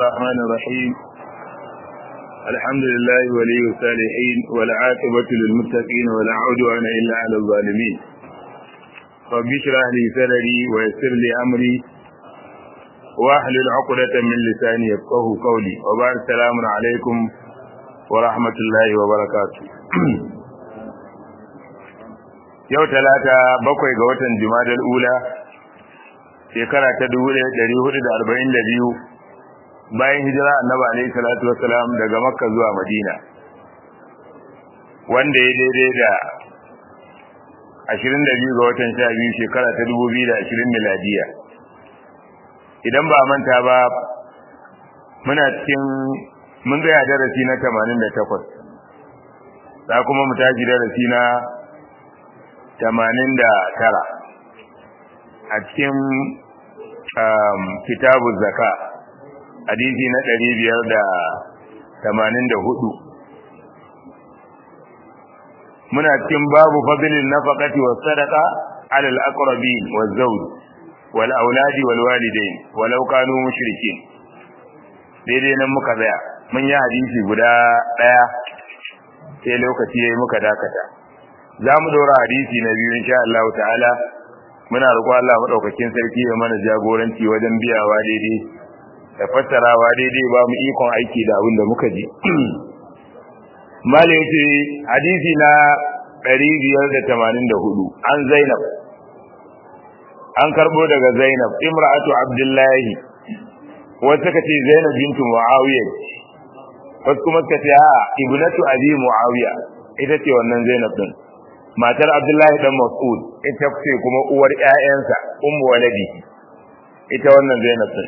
الرحمن الرحيم الحمد لله ولي الصالحين والعاقبة للمتقين ولا عدوان إلا على الظالمين رب اشرح لي صدري ويسر لي أمري واحلل عقدة من لساني يفقه قولي وبعد السلام عليكم ورحمة الله وبركاته yau talata bakwai ga watan jumadal ula shekara ta dubu ɗaya ɗari hudu da arba'in da biyu bayan hijira annabi alaihi salatu wassalam daga makka zuwa madina wanda ya daidai da ashirin da biyu ga watan sha biyu shekara ta dubu biyu da ashirin miladiya idan ba manta ba muna cikin mun tsaya darasi na tamanin da takwas za kuma mu tashi darasi na tamanin da tara a cikin kitabu zaka hadisi na ɗari biyar da tamanin da hudu muna cikin babu fadlin nafaqati was sadaqa ala al aqrabi waz zawj wal auladi wal walidain walau kanu mushrikin daidai nan muka tsaya mun yi hadisi guda ɗaya sai lokaci yayi muka dakata za mu dora hadisi na biyu insha Allah ta'ala muna roƙo Allah madaukakin sarki ya mana jagoranci wajen biyawa daidai da fassarawa daidai ba mu ikon aiki da abin da muka ji malai yace hadisi na 584 an Zainab an karbo daga Zainab imra'atu Abdullahi wata kace Zainab bintu Muawiya wasu kuma kace a ibnatu Abi Muawiya ita ce wannan Zainab din matar Abdullahi dan Mas'ud ita ce kuma uwar ƴaƴansa ummu waladi ita wannan Zainab din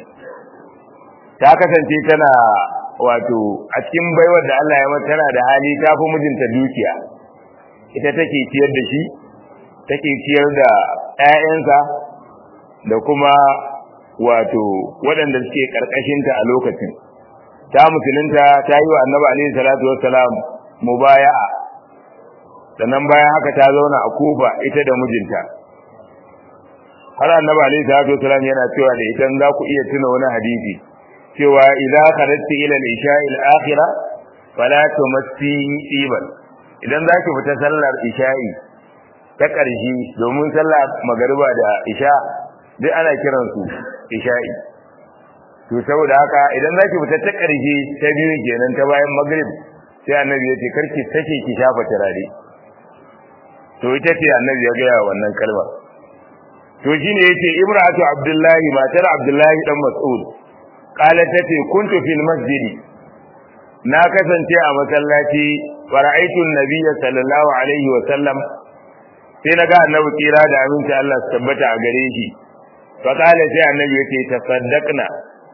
ta kasance tana wato a cikin baiwar da Allah ya mata tana da hali ta fi mijinta dukiya ita take ciyar da shi take ciyar da ƴaƴansa da kuma wato waɗanda suke karkashinta a lokacin ta musulunta ta yi wa annabi alaihi salatu wassalam mubaya'a sannan bayan haka ta zauna a kufa ita da mijinta har annabi alaihi salatu wasalam yana cewa da idan za ku iya tuna wani hadisi cewa idza kharajti ila al-isha'i al-akhirah fala tumassi iban idan za ki fita sallar isha'i ta ƙarshe domin sallar magariba da isha duk ana kiran su isha'i to saboda haka idan za ki fita ta ƙarshe ta biyu kenan ta bayan magrib sai annabi ya ce karki sake ki shafa turare to ita ce annabi ya gaya wannan kalmar to shine yace imra'atu abdullahi matar abdullahi dan mas'ud qalat tace kuntu fil masjidi na kasance a masallaci fara'aitu nabiyya sallallahu alaihi wa sallam sai naga annabi kira da aminci Allah su tabbata a gare shi fa qala sai annabi yace tasaddaqna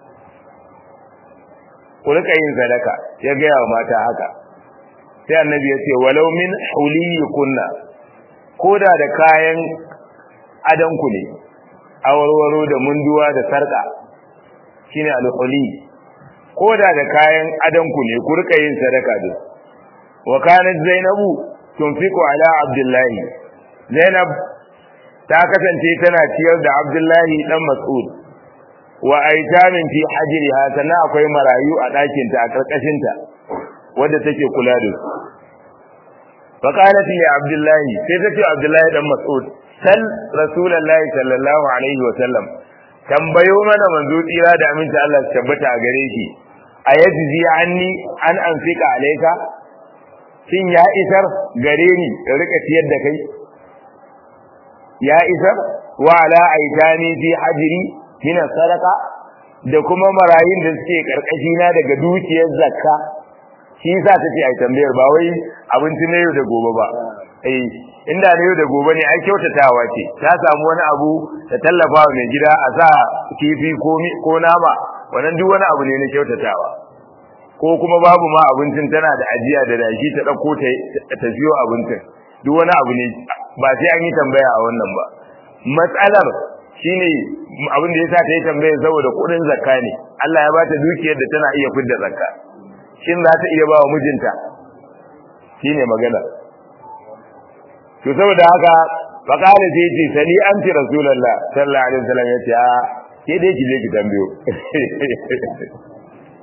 ku rika yin sadaka ya gaya wa mata haka sai annabi ya ce walau min huliyi kunna koda da kayan adanku ne awarwaro da munduwa da sarka shine alhuli koda da kayan adanku ne ku rika yin sadaka da wa kanat zainabu tunfiqu ala abdullahi zainab ta kasance tana ciyar da abdullahi dan mas'ud wa aitamin fi hajriha sannan akwai marayu a ɗakinta a karkashinta wadda take kula da su فقالت لي عبد الله سيدتي عبد الله بن مسعود سل رسول الله صلى الله عليه وسلم tambayo mana manzo tsira da aminta Allah su tabbata a gare shi a yajzi anni an anfika alayka shin ya isar gare ni da rika tiyar da kai ya isar wa ala aitani fi hajri min sadaqa da kuma marayun da suke karkashi na daga dukiyar zakka shi yasa take ai tambayar ba wai abinci na yau da gobe ba eh inda na yau da gobe ne ai kyautatawa ce ta samu wani abu ta tallafa wa mai gida a sa kifi ko ko nama wannan duk wani abu ne na kyautatawa ko kuma babu ma abincin tana da ajiya da dashi ta dauko ta ta siyo abincin duk wani abu ne ba sai an yi tambaya a wannan ba matsalar shine abin da yasa ta yi tambaya saboda kudin zakka ne Allah ya bata dukiyar da tana iya fidda zakka shin za ta iya ba wa mijinta shine magana to saboda haka faqala sai ce sani anti rasulullah sallallahu alaihi wasallam yace a ke dai ki je ki tambayo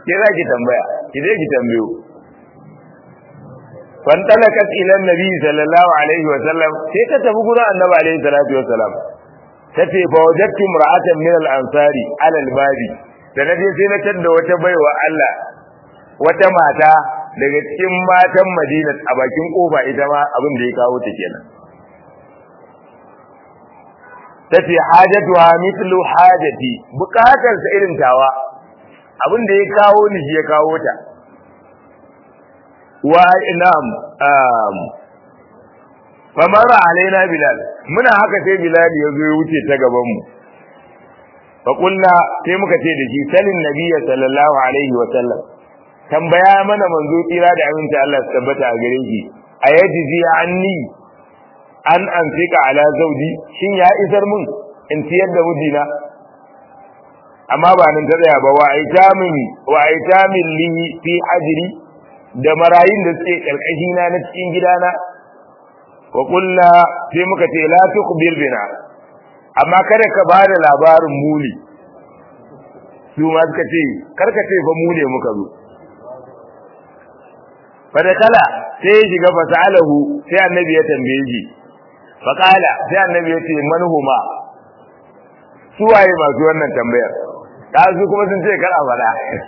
ke za ki tambaya ki je ki tambayo fantalakat ila nabi sallallahu alaihi wa sallam sai ta tafi gurin annabi alaihi salatu wa salam tace fa wajadtu imra'atan min al-ansari ala al-babi da naje sai na tadda wata baiwa Allah wata mata daga cikin matan Madina a bakin kofa ita ma abin da ya kawo ta kenan tace hajatuha mithlu hajati bukatar sa irin tawa abin da ya kawo ni shi ya kawo ta wa inam um famara alaina bilal muna haka sai bilal ya zo ya wuce ta gaban mu fa kullu sai muka ce da shi salin nabiyyi sallallahu alaihi wa sallam tambaya mana manzo tsira da aminta Allah su tabbata a gare shi ayajizi anni an anfika ala zaudi shin ya isar mun in ciyar da mijina amma ba nan ta tsaya ba wa aitamin wa aitamin li fi ajri da marayin da suke karkashi na na cikin gidana wa kullu sai muka ce la tuqbil bina amma kada ka ba da labarin muli su ma suka ce karka ce fa mu ne muka zo fadakala sai ya shiga fasalahu sai annabi ya tambaye shi faqala sai annabi ya ce manhuma su waye masu wannan tambayar su kuma sun ce kar a fada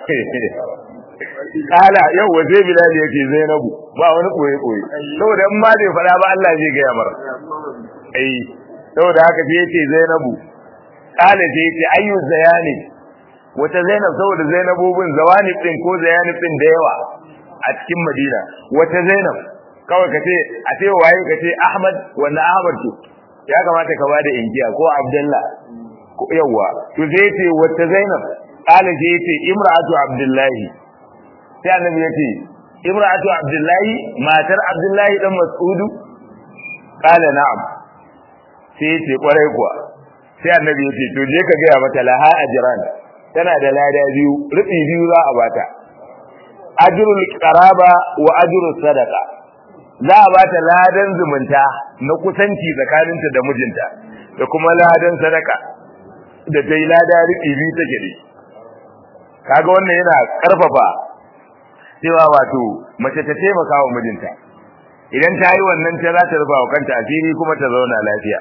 kala yau wa sai bilal ya ce zainabu ba wani koyi koyi saboda in ma bai fada ba Allah zai gaya mar eh saboda haka sai ya ce zainabu kala sai ya ce ayyu zayani wata zainab saboda zainabobin zawani din ko zayani din da yawa a cikin Madina wata Zainab kawai kace a ce waye kace Ahmad wanda Ahmad to ya kamata ka bada injiya ko Abdullah ko yawa to zai ce wata Zainab kala je yace imra'atu Abdullahi sai annabi yace imra'atu Abdullahi matar Abdullahi dan Mas'udu kala na'am sai yace kwarai kuwa sai annabi yace to je ka ga mata laha ajran tana da lada biyu rubi biyu za a bata ajrul qaraba wa ajrus sadaqa za a bata ladan zumunta na kusanci tsakaninta da mijinta da kuma ladan sadaka da dai lada riƙi biyu take da kaga wannan yana karfafa cewa wato mace ta taimaka wa mijinta idan ta yi wannan ta za ta rufa wa kanta asiri kuma ta zauna lafiya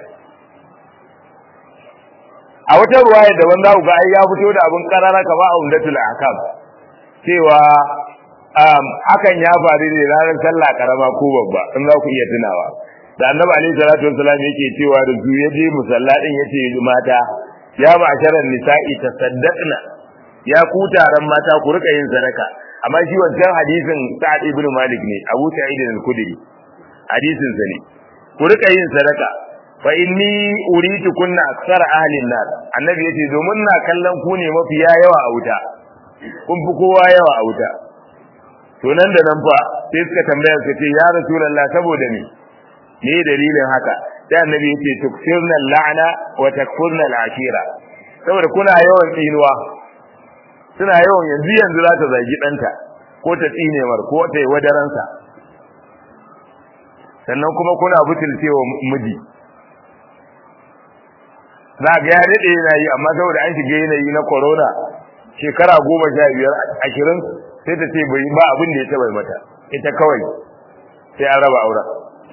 a wata ruwaya daban za ku ga ai ya fito da abin karara kama a umdatul ahkam cewa hakan ya faru ne ranar sallah karama ko babba in za ku iya tunawa da annabi alaihi salatu wassalam yake cewa da su ya je musalla din yace mata ya ma'asharan nisa'i tasaddaqna ya ku taron mata ku rika yin sadaka amma shi wancan hadisin sa'ad ibn malik ne abu sa'id al-khudri hadisin sa ne ku rika yin sadaka fa inni uritu kunna aksar ahli an-nar annabi yace domin na kallon ku ne mafiya yawa a wuta kun fi kowa yawa a wuta to nan da nan fa sai suka tambaya suka ce ya rasulullah saboda me me dalilin haka sai annabi yace tukfirna la'na wa takfurna al'ashira saboda kuna yawan tsinuwa suna yawan yanzu yanzu za ta zagi danta ko ta tsine mar ko ta yi wadaransa sannan kuma kuna butulcewa miji za ga ya daɗe yana yi amma saboda an shiga yanayi na corona shekara goma sha biyar ashirin sai ta ce bai ba abin da ya taba mata ita kawai sai an raba auren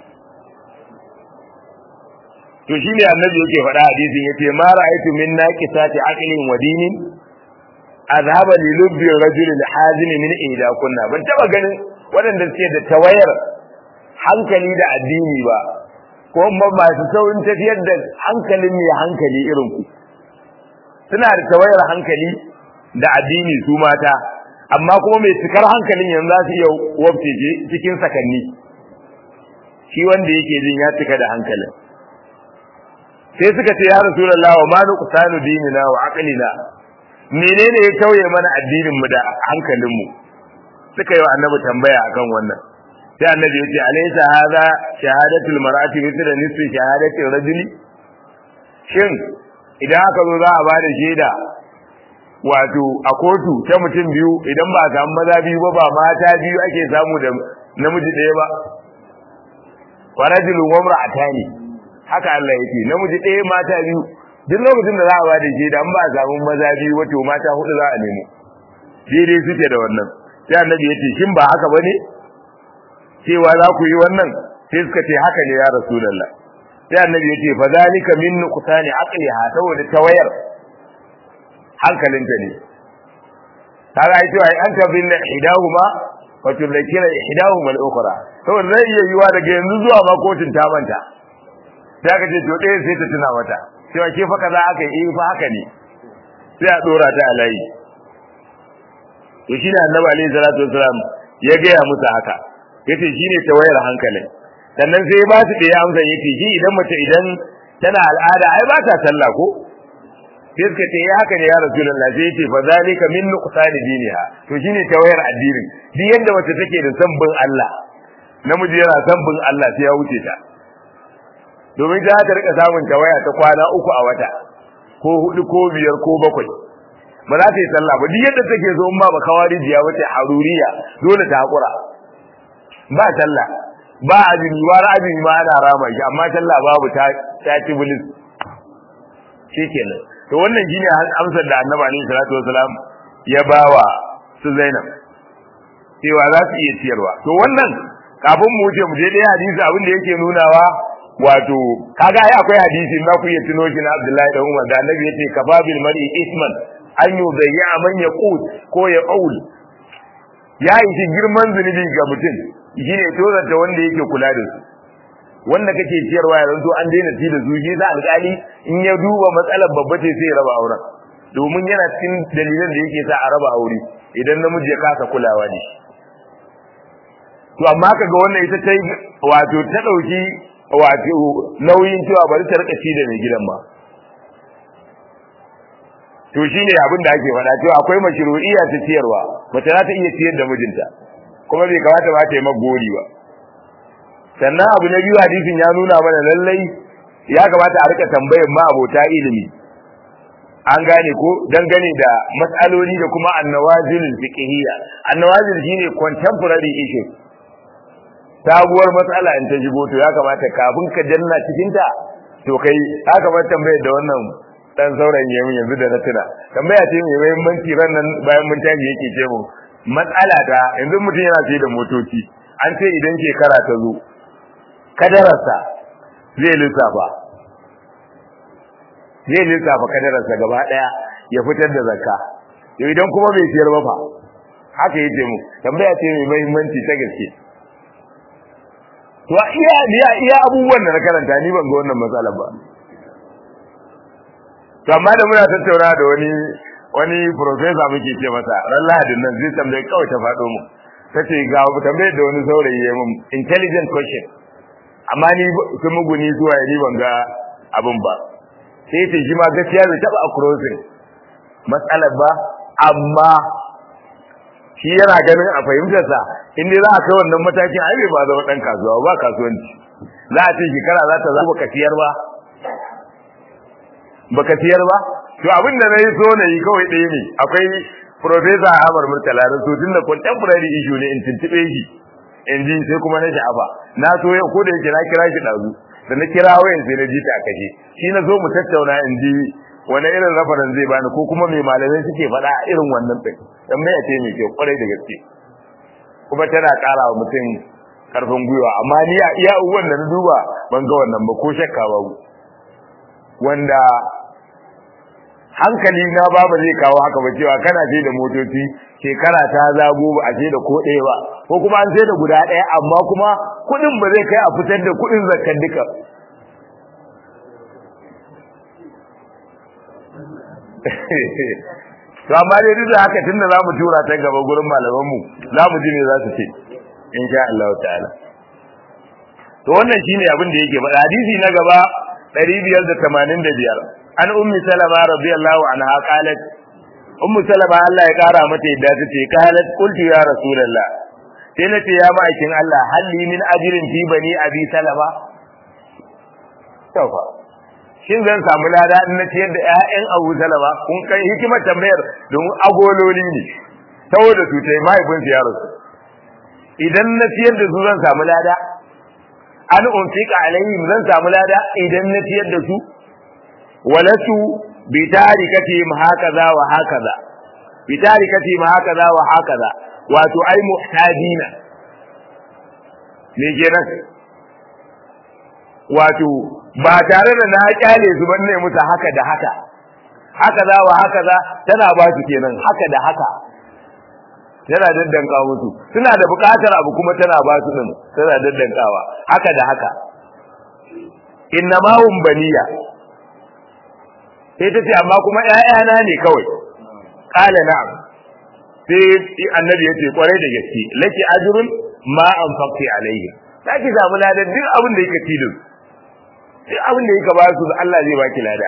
to shi ne annabi yake faɗa hadisin yace ma ra'aytu min naqisati aqlin wa dinin azhaba li lubbi rajul al-hazim min ida kunna ban taba ganin waɗanda suke da tawayar hankali da addini ba ko masu saurin tafiyar da hankalin mai hankali irin ku suna da tawayar hankali da addini su mata amma kuma mai cikar hankalin yanzu za su iya wabce cikin sakanni shi wanda yake jin ya cika da hankalin sai suka ce ya rasulullah wa ma nuqsanu dinina wa aqlina menene ya tauye mana addinin mu da hankalin mu suka yi wa annabi tambaya akan wannan sai annabi ya ce alaysa hadha shahadatul mar'ati mithla nisfi shahadatir rajuli shin idan aka zo za a bada shaida wato a kotu ta mutum biyu idan ba a samu maza biyu ba ba mata biyu ake samu da namiji ɗaya ba wa rajulun wa imra'atani haka Allah yake namiji ɗaya mata biyu duk lokacin da za a bada shaida an ba a samu maza biyu wato mata hudu za a nemo daidai suke da wannan sai annabi ya ce shin ba haka bane cewa za ku yi wannan sai suka ce haka ne ya rasulullah sai annabi ya ce fa zalika min nuqsani aqliha saboda tawayar hankalinta ne kaga ai cewa an ta bin hidahuma wa tudhakira ihdahuma al-ukhra saboda zai iya yiwa daga yanzu zuwa ma kotun ta manta sai aka ce to ɗaya sai ta tuna mata cewa ke fa kaza aka yi fa haka ne sai a dora ta a layi to shine annabi alaihi salatu wasalam ya gaya musu haka yace shine tawayar hankalin sannan sai ba su ɗaya amsa yace shi idan mace idan tana al'ada ai ba ta sallah ko sai suka ce ya haka ne ya rasulullah sai yace fa zalika min nuqsani diniha to shine tawayar addinin duk yanda mace take da san bin Allah namiji yana san bin Allah sai ya wuce ta domin ta ta rika samun tawaya ta kwana uku a wata ko hudu ko biyar ko bakwai ba za ta yi sallah ba duk yadda take so in ba ba kawarijiya ba ta haruriya dole ta hakura ba sallah ba azumi ba azumi ma ana rama shi amma sallah babu ta ta ci bilis shikenan to wannan shine amsar da Annabi alaihi salatu wasalam ya bawa su Zainab cewa za su iya ciyarwa to wannan kafin mu wuce mu je dai hadisi abin da yake nunawa wato kaga ai akwai hadisi na ku iya tuno shi na Abdullahi da Umar da Annabi yace kafabil mar'i isman an yudayya man yaqut ko ya qaul ya yi shi girman zunubi ga mutum shine tozarta wanda yake kula da su wanda kake ciyarwa ya zanto an daina ci da su shi sa alƙali in ya duba matsalar babba ce sai ya raba auren domin yana cikin dalilan da yake sa a raba aure idan namiji ya kasa kulawa ne to amma kaga wannan ita ta wato ta dauki wato nauyin cewa bari ta rika ci da mai gidan ba to shine abin da ake faɗa cewa akwai mashru'iyya ta ciyarwa mace za ta iya ciyar da mijinta kuma bai kamata ba ta yi magori ba sannan abu na biyu hadisin ya nuna mana lallai ya kamata a rika tambayar ma abota ilimi an gane ko dangane da matsaloli da kuma annawazil fiqhiyya annawazil shine contemporary issue sabuwar matsala in ta shigo to ya kamata kafin ka janna cikin ta to kai ya kamata tambayar da wannan dan sauran yayin yanzu da na tuna tambaya ce mai muhimmanci ran nan bayan mun tafi yake ce mu matsala ta yanzu mutum yana sai da motoci an ce idan shekara ta zo kadararsa zai lissafa zai lissafa kadararsa gaba daya ya fitar da zakka to idan kuma bai siyar ba fa haka yace mu tambaya ce mai muhimmanci ta gaske to iya iya iya abubuwan da na karanta ni ban ga wannan matsalar ba to amma da muna tattauna da wani wani professor muke ce masa ran lahadin nan zai tambaye kawai ta faɗo mu tace ga tambayar da wani saurayi ya mun intelligent question amma ni sun muguni zuwa ni ban ga abin ba sai ce shi ma gaskiya bai taba crossing matsalar ba amma shi yana ganin a fahimtar sa in dai za a kai wannan matakin ai bai ba zama dan kasuwa ba kasuwanci za a ce shekara za ta zama baka siyar ba baka siyar ba to abin da nayi so nayi kawai ɗaya ne akwai professor Ahmad Murtala da so tunda contemporary issue ne in tuntube shi in ji sai kuma na sha'afa na so yau ko da yake na kira shi dazu da na kira wayan sai na ji ta kashe shi na zo mu tattauna in ji wani irin rafaran zai bani ko kuma mai malamai suke faɗa a irin wannan ɗin dan mai ce mai kyau kwarai da gaske kuma tana ƙara wa mutum ƙarfin gwiwa amma ni a iya uwan da na duba ban ga wannan ba ko shakka babu wanda hankali na babu zai kawo haka ba cewa kana ce da motoci shekara ta zago ba a ce da ko ɗaya ba ko kuma an ce da guda ɗaya amma kuma kuɗin ba zai kai a fitar da kuɗin zakkan duka to amma dai duk da haka tunda za mu tura ta gaba gurin malamanmu za mu ji me za su ce insha Allah ta'ala to wannan shine abin da yake faɗa hadisi na gaba 585 an ummi salama radiyallahu anha qalat ummu salama Allah ya kara mata yadda tace qalat qultu ya rasulullah sai nace ya ma'aikin Allah halli min ajrin fi bani abi salama taufa shin zan samu lada in na ciyar da ƴaƴan Abu Salama kun kai hikimar tambayar domin agololi ne saboda su tai mahaifinsu ya rasu idan na ciyar da su zan samu lada an unfika alaihim zan samu lada idan na ciyar da su walatu bi tarikatihim hakaza wa hakaza bi tarikati ma hakaza wa hakaza wato ai muhtajina me kenan wato ba tare da na kyale su ban ne musu haka da haka haka za wa haka za tana ba su kenan haka da haka tana daddanka musu suna da buƙatar abu kuma tana ba su din tana daddankawa haka da haka inna ma hum baniya sai ta ce amma kuma ƴaƴana ne kawai qala na'am sai annabi ya ce kwarai da gaske laki ajrun ma anfaqti alayhi zaki samu ladan duk abin da yake tilin duk abin da yake ba su Allah zai baki lada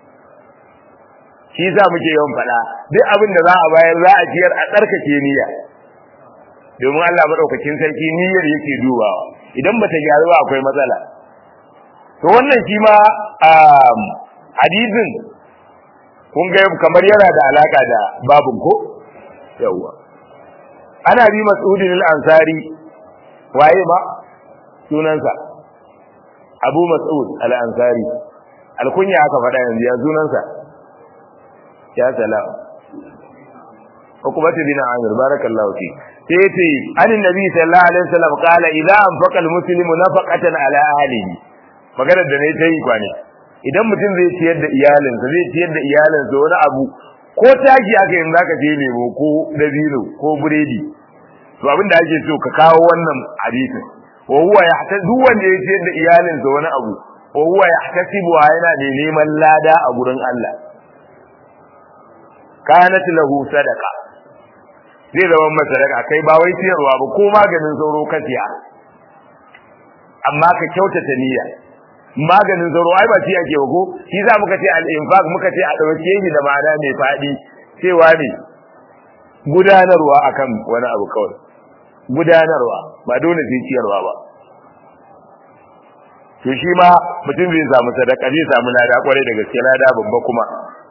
shi za muke yawan faɗa duk abin da za a bayar za a ciyar a tsarkake niyya domin Allah madaukakin sarki niyyar yake dubawa idan bata gyaru ba akwai matsala to wannan shi ma hadisin kun ga kamar yana da alaka da babun ko yawa ana bi mas'udin al-ansari waye ma sunansa abu mas'ud al-ansari alkunya aka faɗa yanzu ya sunansa ya salam hukumatu bin amir barakallahu fi sai yace anin nabi sallallahu alaihi wasallam qala idza anfaqa al-muslimu nafaqatan ala ahlihi maganar da nayi tayi kwane idan mutum zai ciyar da iyalinsa zai ciyar da iyalinsa wani abu ko taki aka yin zaka je lemo ko dabino ko buredi to abin da ake so ka kawo wannan hadisin wa huwa yahta duk wanda ya ciyar da iyalinsa wani abu wa huwa yahtasibu yana da neman lada a gurin Allah kanat lahu sadaqa zai zama masa sadaka kai ba wai ciyarwa ba ko maganin sauro ka siya amma ka kyautata niyya maganin sauro ai ba shi ake ba ko shi za muka ce al-infaq muka ce a dauke shi da ma'ana mai fadi cewa ne gudanarwa akan wani abu kawai gudanarwa ba dole sai ciyarwa ba to shi ma mutum zai samu sadaka zai samu lada kwarai da gaske lada babba kuma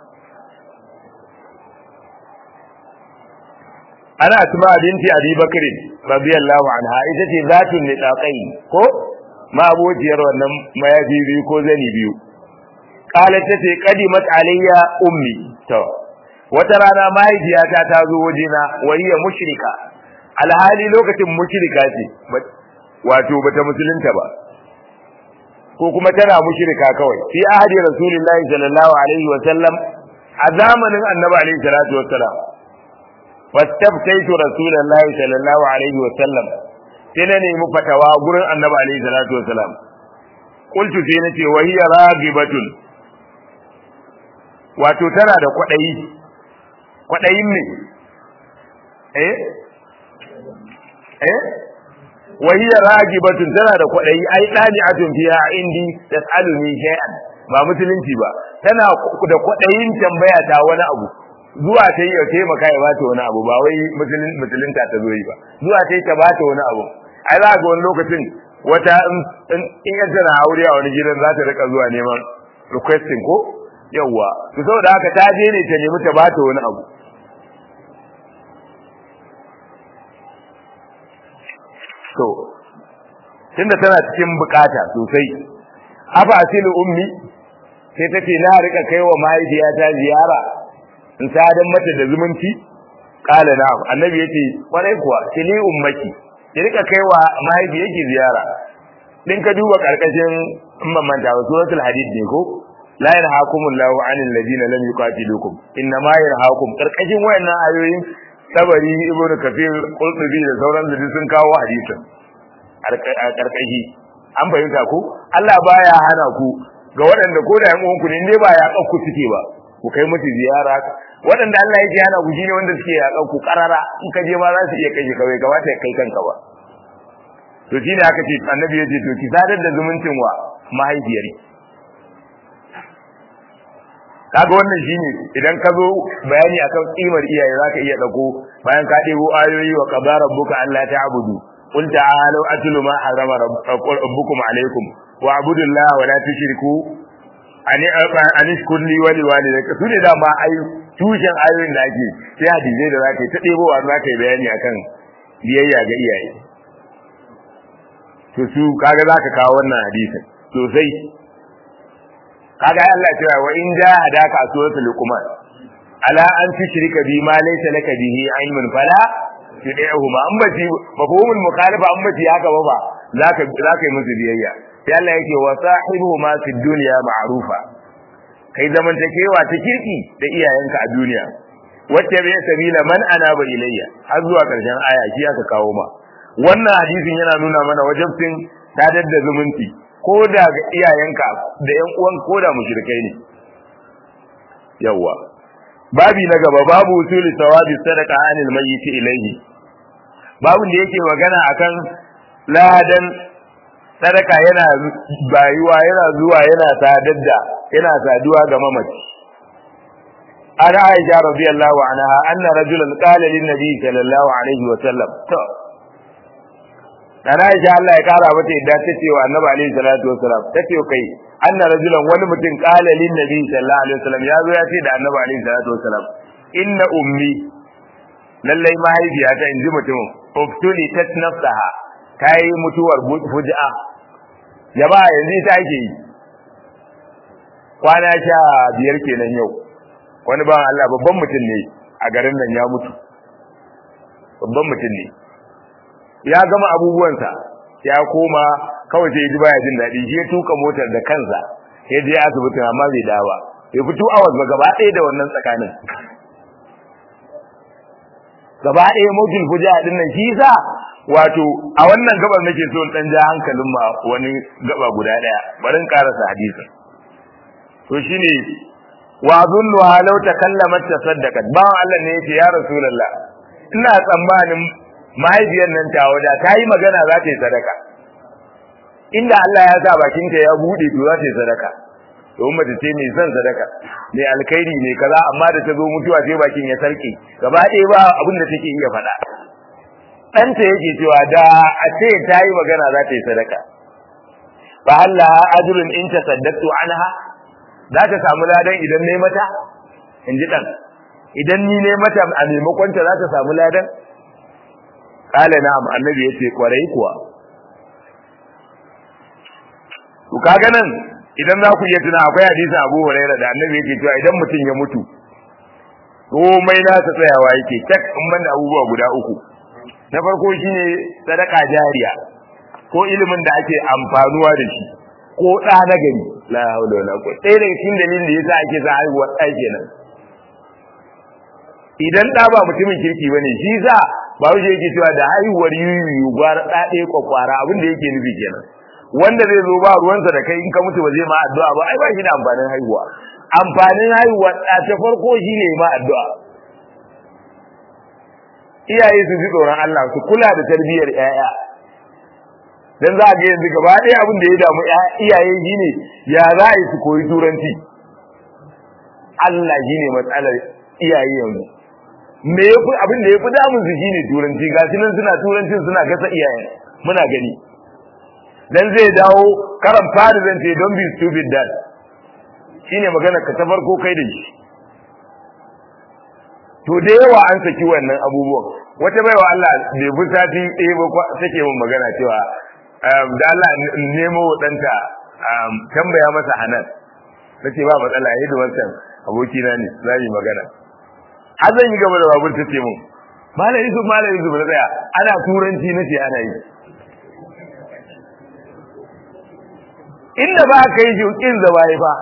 ana asma binti abi bakr radiyallahu anha ita ce zatun nidaqai ko ma abociyar wannan mayafi biyu ko zani biyu qalat ta ce qadimat alayya ummi to wata rana mahaifiyata ta zo wajena wayya mushrika alhali lokacin mushrika ce wato bata musulunta ba ko kuma tana mushrika kawai fi ahadi rasulullahi sallallahu alaihi wa sallam a zamanin annabi alaihi salatu wa sallam fastaftaitu rasulullahi sallallahu alaihi wa sallam sai na nemi fatawa gurin annabi alaihi salatu wa sallam qultu sai nace wa hiya ragibatun wato tana da kwadayi kwadayin ne eh eh wa hiya ragibatun tana da kwadayi ai dali'atun fiha indi tasaluni shay'an ba musulunci ba tana da kwadayin tambaya ta wani abu zuwa ta yi ya taimaka ya bata wani abu ba wai musulunta ta zo yi ba zuwa ta yi ta bata wani abu ai za ga wani lokacin wata in ya tana aure a wani gidan za ta rika zuwa neman requesting ko yawwa to saboda haka ta je ne ta nemi ta bata wani abu to tunda tana cikin bukata sosai afa asilu ummi sai ta ce na rika kai wa mahaifiyata ziyara in sadan mata da zumunci kala na annabi yace kwarai kuwa tili ummaki ki rika kai wa mahaifiyarki ziyara din ka duba karkashin mamanta wa suratul hadid ne ko la yanhaakumullahu 'anil ladina lam yuqatilukum inna ma yanhaakum karkashin wayannan ayoyin tabari ibnu kafir qurtubi da sauran da sun kawo hadisin a karkashi an fahimta ku Allah baya hana ku ga waɗanda ko da yan uwanku ne dai ba ya kakku suke ba ku kai musu ziyara waɗanda Allah yake hana ku shine wanda suke ya kakku karara in ka je ma za su iya kai kawai kamata ya kai kanka ba to shine aka ce annabi ya ce to ki sadar da zumuncin wa mahaifiyarki kaga wannan shine idan ka zo bayani akan kimar iyaye zaka iya dauko bayan ka debo ayoyi wa qadara rabbuka alla ta'budu qul ta'alu atlu ma harama rabbukum alaykum wa abudullaha wa la tushriku ani ani kulli wali walidayka sune da ma ai tushen ayoyin da ake sai hadisi da zaka ta debo wa zaka yi bayani akan biyayya ga iyaye to su kaga zaka kawo wannan hadisin sosai kaga Allah cewa wa in jahadaka a suratul luqman ala an tushrika bi ma laysa laka bihi ilmun fala tudihuma an bati mafhumul mukhalifa an bati haka ba ba zaka zaka yi musu biyayya sai Allah yake wa sahibuhuma fid dunya ma'rufa kai zamantakewa ta kirki da iyayenka a duniya wacce bai sabila man anaba ilayya har zuwa karshen aya shi aka kawo ma wannan hadisin yana nuna mana wajibcin sadar da zumunci ko da ga iyayenka da ƴan uwan ko da mushrikai ne yawa babi na gaba babu usuli sawabi sadaqa anil mayyit ilayhi babu da yake magana akan ladan sadaka yana bayuwa yana zuwa yana sadar da yana saduwa ga mamaci an aisha radiyallahu anha anna rajulan qala lin nabi sallallahu alaihi wa sallam to dan aisha Allah ya kara mata yadda ta ce wa annabi alaihi salatu wa salam ta ce kai anna rajulan wani mutum qala lin nabi sallallahu alaihi wa sallam ya zo ya ce da annabi alaihi salatu wa salam inna ummi lallai mahaifiyata in ji mutumin uftuli tat nafsaha ta yi mutuwar fuji'a jama'a yanzu ita ake yi kwana sha biyar kenan yau wani bawan Allah babban mutum ne a garin nan ya mutu babban mutum ne ya gama abubuwansa ya koma kawai sai ji baya jin daɗi shi ya tuka motar da kansa ya je asibitin amma bai dawo ba bai fito awas ba gaba ɗaya da wannan tsakanin gaba ɗaya motul fuja din nan shi sa wato a wannan gabar nake so dan ja hankalin ma wani gaba guda daya barin karasa hadisin to shine wa zunnu halau takallamat tasaddaqat bawan Allah ne yace ya rasulullah ina tsammanin mahaifiyar nan ta wada ta yi magana za ta yi sadaka inda Allah ya sa bakinta ya bude to za ta yi sadaka domin mace ce mai son sadaka mai alkhairi mai kaza amma da ta zo mutuwa sai bakin ya sarke gaba ɗaya ba abin da take iya faɗa ɗanta yake cewa da a ce ta yi magana za ta yi sadaka fa halla ajrun in tasaddaqtu anha za ta samu ladan idan ne mata in ji dan idan ni ne mata a maimakon ta za ta samu ladan kala na'am annabi yace kwarai kuwa to kaga nan idan za ku iya tuna akwai hadisi Abu Hurairah da annabi yake cewa idan mutum ya mutu komai nasa tsayawa yake tak in banda abubuwa guda uku na farko shine sadaka jariya ko ilimin da ake amfanuwa da shi ko ɗa na gari la haula wala quwwata ɗaya daga cikin dalilin da yasa ake sa haihuwa ɗa kenan idan ɗa ba mutumin kirki bane shi sa ba wuce yake cewa da haihuwar yuyu gwara ɗa ɗaya kwakwara abin da yake nufi kenan wanda zai zo ba ruwansa da kai in ka mutu ba zai ma addu'a ba ai ba shi da amfanin haihuwa amfanin haihuwa ɗa ta farko shine ma addu'a iyaye su ji tsoron Allah su kula da tarbiyyar ƴaƴa dan za a ga yanzu gaba ɗaya abin da ya damu iyaye shine ya za a yi su koyi turanci Allah shine matsalar iyaye yanzu me yafi abin da yafi damun su shine turanci ga shi nan suna turancin suna gasa iyaye muna gani dan zai dawo karan fari zan ce don't be stupid dad shine magana ka ta farko kai da shi to da yawa an saki wannan abubuwan wata baiwa Allah bai bi sati ɗaya ba take min magana cewa da Allah nemo ɗanta tambaya masa hanan nace ba matsala yayi da wancan abokina ne za yi magana har zan yi gaba da babur tace min malam Yusuf malam Yusuf na tsaya ana turanci nace ana yi inda ba ka yi kin zaba fa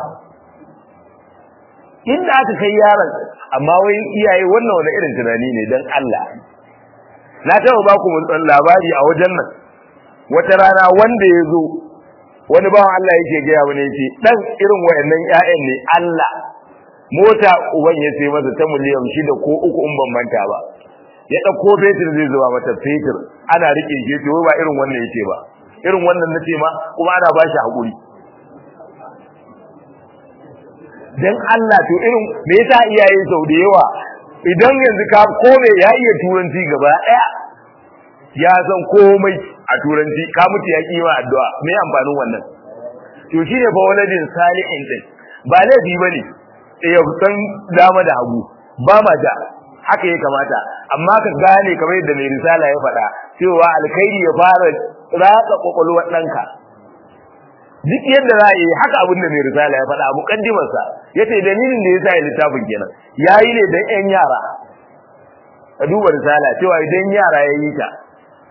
inda aka kai yaron amma wai iyaye wannan wani irin tunani ne dan Allah na taɓa ba ku mun labari a wajen nan wata rana wanda ya zo wani bawan Allah yake gaya wani yake dan irin wayannan ƴaƴan ne Allah mota uban ya sai masa ta miliyan shida ko uku in ban manta ba ya ɗauko fetur zai zuba mata fetur ana rike shi to ba irin wannan yake ba irin wannan nace ma kuma ana ba shi hakuri dan Allah to irin me yasa iyaye sau da yawa idan yanzu ka kome ya iya turanci gaba daya ya san komai a turanci ka mutu ya kima addu'a me amfanin wannan to shine fa waladin salihin din ba laifi bane ya san dama da hagu ba ma da haka ya kamata amma ka gane kamar yadda mai risala ya faɗa cewa alkhairi ya fara ratsa kwakwalwar ɗanka duk yadda za a yi haka abin da mai risala ya faɗa a mukaddimarsa yace dalilin da yasa ya littafin kenan yayi ne dan ƴan yara ka duba risala cewa idan yara ya yi ta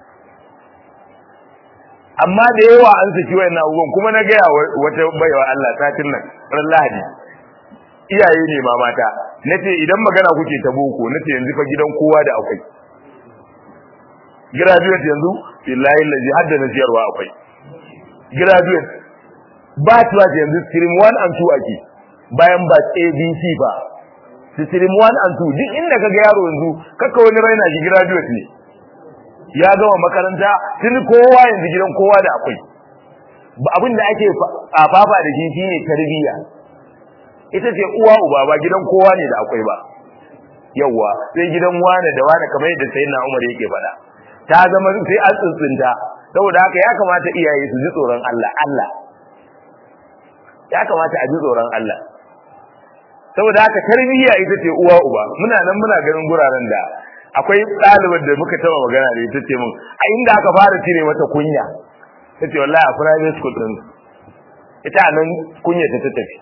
amma da yawa an saki wayannan abubuwan kuma na gaya wata baiwa Allah satin nan ran Lahadi iyaye ne ma mata nace idan magana kuke ta boko nace yanzu fa gidan kowa da akwai graduate yanzu billahi allazi hadda na siyarwa akwai graduate ba tuwa yanzu stream 1 and 2 ake bayan ba ABC ba stream 1 and 2 duk inda kaga yaro yanzu kaka wani raina shi graduate ne ya gama makaranta tun kowa yanzu gidan kowa da akwai abin da ake fafa da shi shine tarbiyya ita ce uwa uba ba gidan kowa ne da akwai ba yawa sai gidan wane da wane kamar yadda sayyidina Umar yake faɗa ta zama sai an tsuntsunta saboda haka ya kamata iyaye su ji tsoron Allah Allah ya kamata a ji tsoron Allah saboda haka tarbiyya ita ce uwa uba muna nan muna ganin guraren da akwai ɗalibar da muka taba magana da ita ce mun a inda aka fara cire mata kunya tace wallahi a private school din ita nan kunya ta ta tafi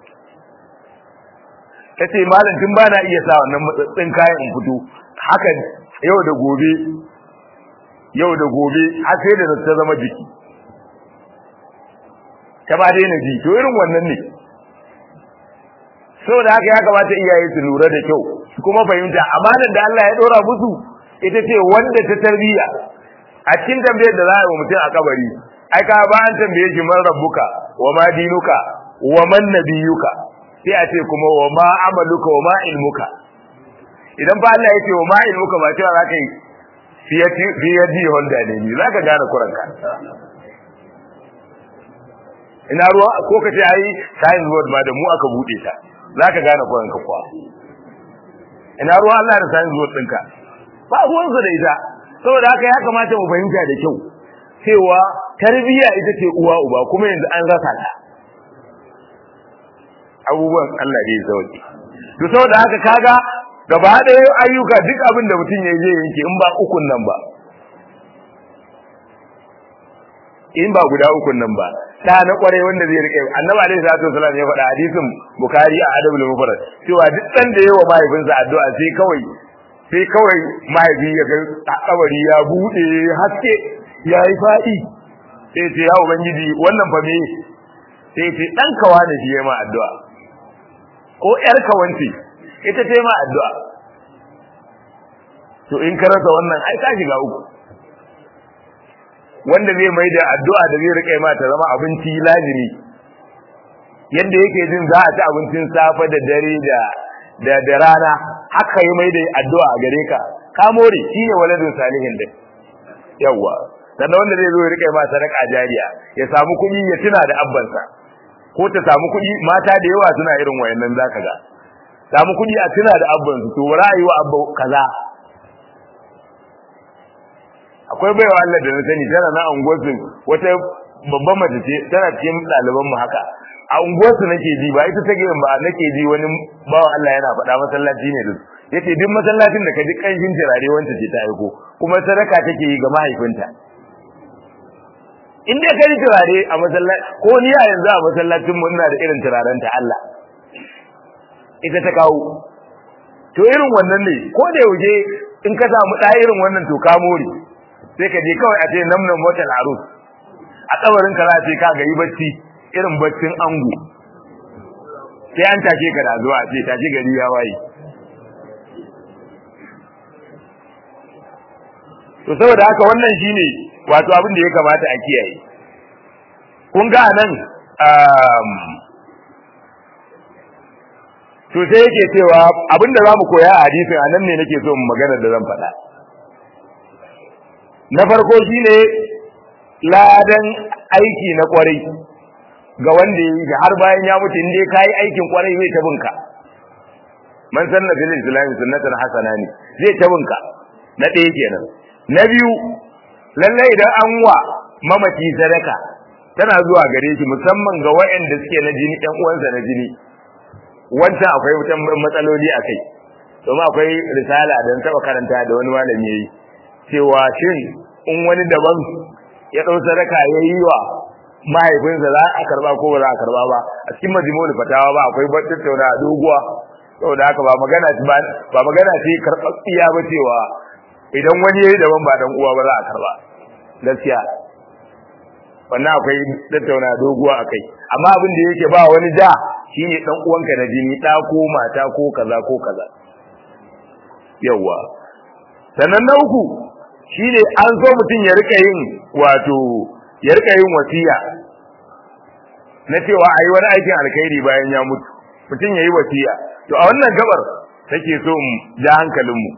tace malam tun bana iya sa wannan matsatsin kayan in fito haka yau da gobe yau da gobe har sai da ta zama jiki ta ba daina ji to irin wannan ne saboda haka ya kamata iyaye su lura da kyau kuma fahimta amanar da Allah ya dora musu ita ce wanda ta tarbiya a cikin tambayar da za a yi wa mutum a kabari ai ka ba an tambaye shi man rabbuka wa ma dinuka wa man nabiyuka sai a ce kuma wa ma amaluka wa ma ilmuka idan ba Allah ya ce wa ma ilmuka ba cewa zaka yi fiyadi honda ne ni zaka gane kuranka ina ruwa ko ka ce ai science board ba da mu aka bude ta zaka gane kuranka kuwa ina ruwa Allah da science board ɗinka ba ruwan su da ita saboda haka ya kamata mu fahimta da kyau cewa tarbiyya ita ce uwa uba kuma yanzu an rasa ta abubuwan Allah da ya sauke to saboda haka kaga gaba ɗaya ayyuka duk abin da mutum ya je yanke in ba ukun nan ba in ba guda ukun nan ba da na kware wanda zai rike annabi alaihi salatu wasallam ya faɗa hadisin bukhari a adabul mufrad cewa duk dan da yawa mahaifinsa addu'a sai kawai sai kawai mahaifi ya ga kabari ya bude haske ya yi faɗi sai ce ya ubangiji wannan fa me sai ce dan kawa ne shi ma addu'a ko yar kawanci ita ce ma addu'a to in ka rasa wannan ai ka shiga uku wanda zai mai da addu'a da zai rike ma ta zama abinci lazimi yadda yake jin za a ci abincin safe da dare da da da rana haka yi mai da addu'a a gare ka ka more shi ne waladin salihin din yawa sannan wanda zai zo ya rike ma sadaka jariya ya samu kuɗi ya tuna da abbansa ko ta samu kuɗi mata da yawa suna irin wayannan zaka ga samu kuɗi a tuna da abbansu to ra'ayi wa abba kaza akwai baiwa Allah da na sani tana na unguwarsu wata babban mace ce tana cikin ɗaliban mu haka a unguwarsu nake ji ba ita take ba nake ji wani bawan Allah yana faɗa masallaci ne duk yace duk masallacin da ka ji kanshin turare wanda ce ta aiko kuma sadaka take yi ga mahaifinta in dai ka ji turare a masallaci ko ni a yanzu a masallacin mu ina da irin turaren ta Allah ita ta kawo to irin wannan ne ko da yauje in ka samu ɗaya irin wannan to ka more sai ka je kawai a ce namnan motar arus a tsabarin ka za ce ka ga yi bacci irin baccin ango sai an tashe ka da zuwa ce tashi gari ya waye to saboda haka wannan shine wato abin da ya kamata a kiyaye kun ga nan to sai yake cewa abin da zamu koya a hadisin anan ne nake so mu magana da zan faɗa na farko shine ladan aiki na kwarai ga wanda ya yi har bayan ya mutu inda ka yi aikin kwarai zai ta binka man sanna fil islam sunnatan hasana ne zai ta binka na ɗaya kenan na biyu lallai idan an wa mamaci sadaka tana zuwa gare shi musamman ga waɗanda suke na jini ɗan uwansa na jini wancan akwai wutan matsaloli a kai domin akwai risala don taɓa karanta da wani malami ya yi cewa shin in wani daban ya ɗau sadaka ya yi wa mahaifinsa za a karba ko ba za a karba ba a cikin majmu'ul fatawa ba akwai ba tattauna doguwa saboda haka ba magana ba ba magana ce karɓaɓɓiya ba cewa idan wani yayi daban ba dan uwa ba za a karba gaskiya wannan akwai tattauna doguwa akai amma abin da yake ba wani da shine dan uwanka na jini da ko mata ko kaza ko kaza yawa sannan na uku shine an so mutum ya rika yin wato ya rika yin wasiya na cewa ayi wani aikin alkhairi bayan ya mutu mutum yayi wasiya to a wannan gabar take so mu ja hankalin mu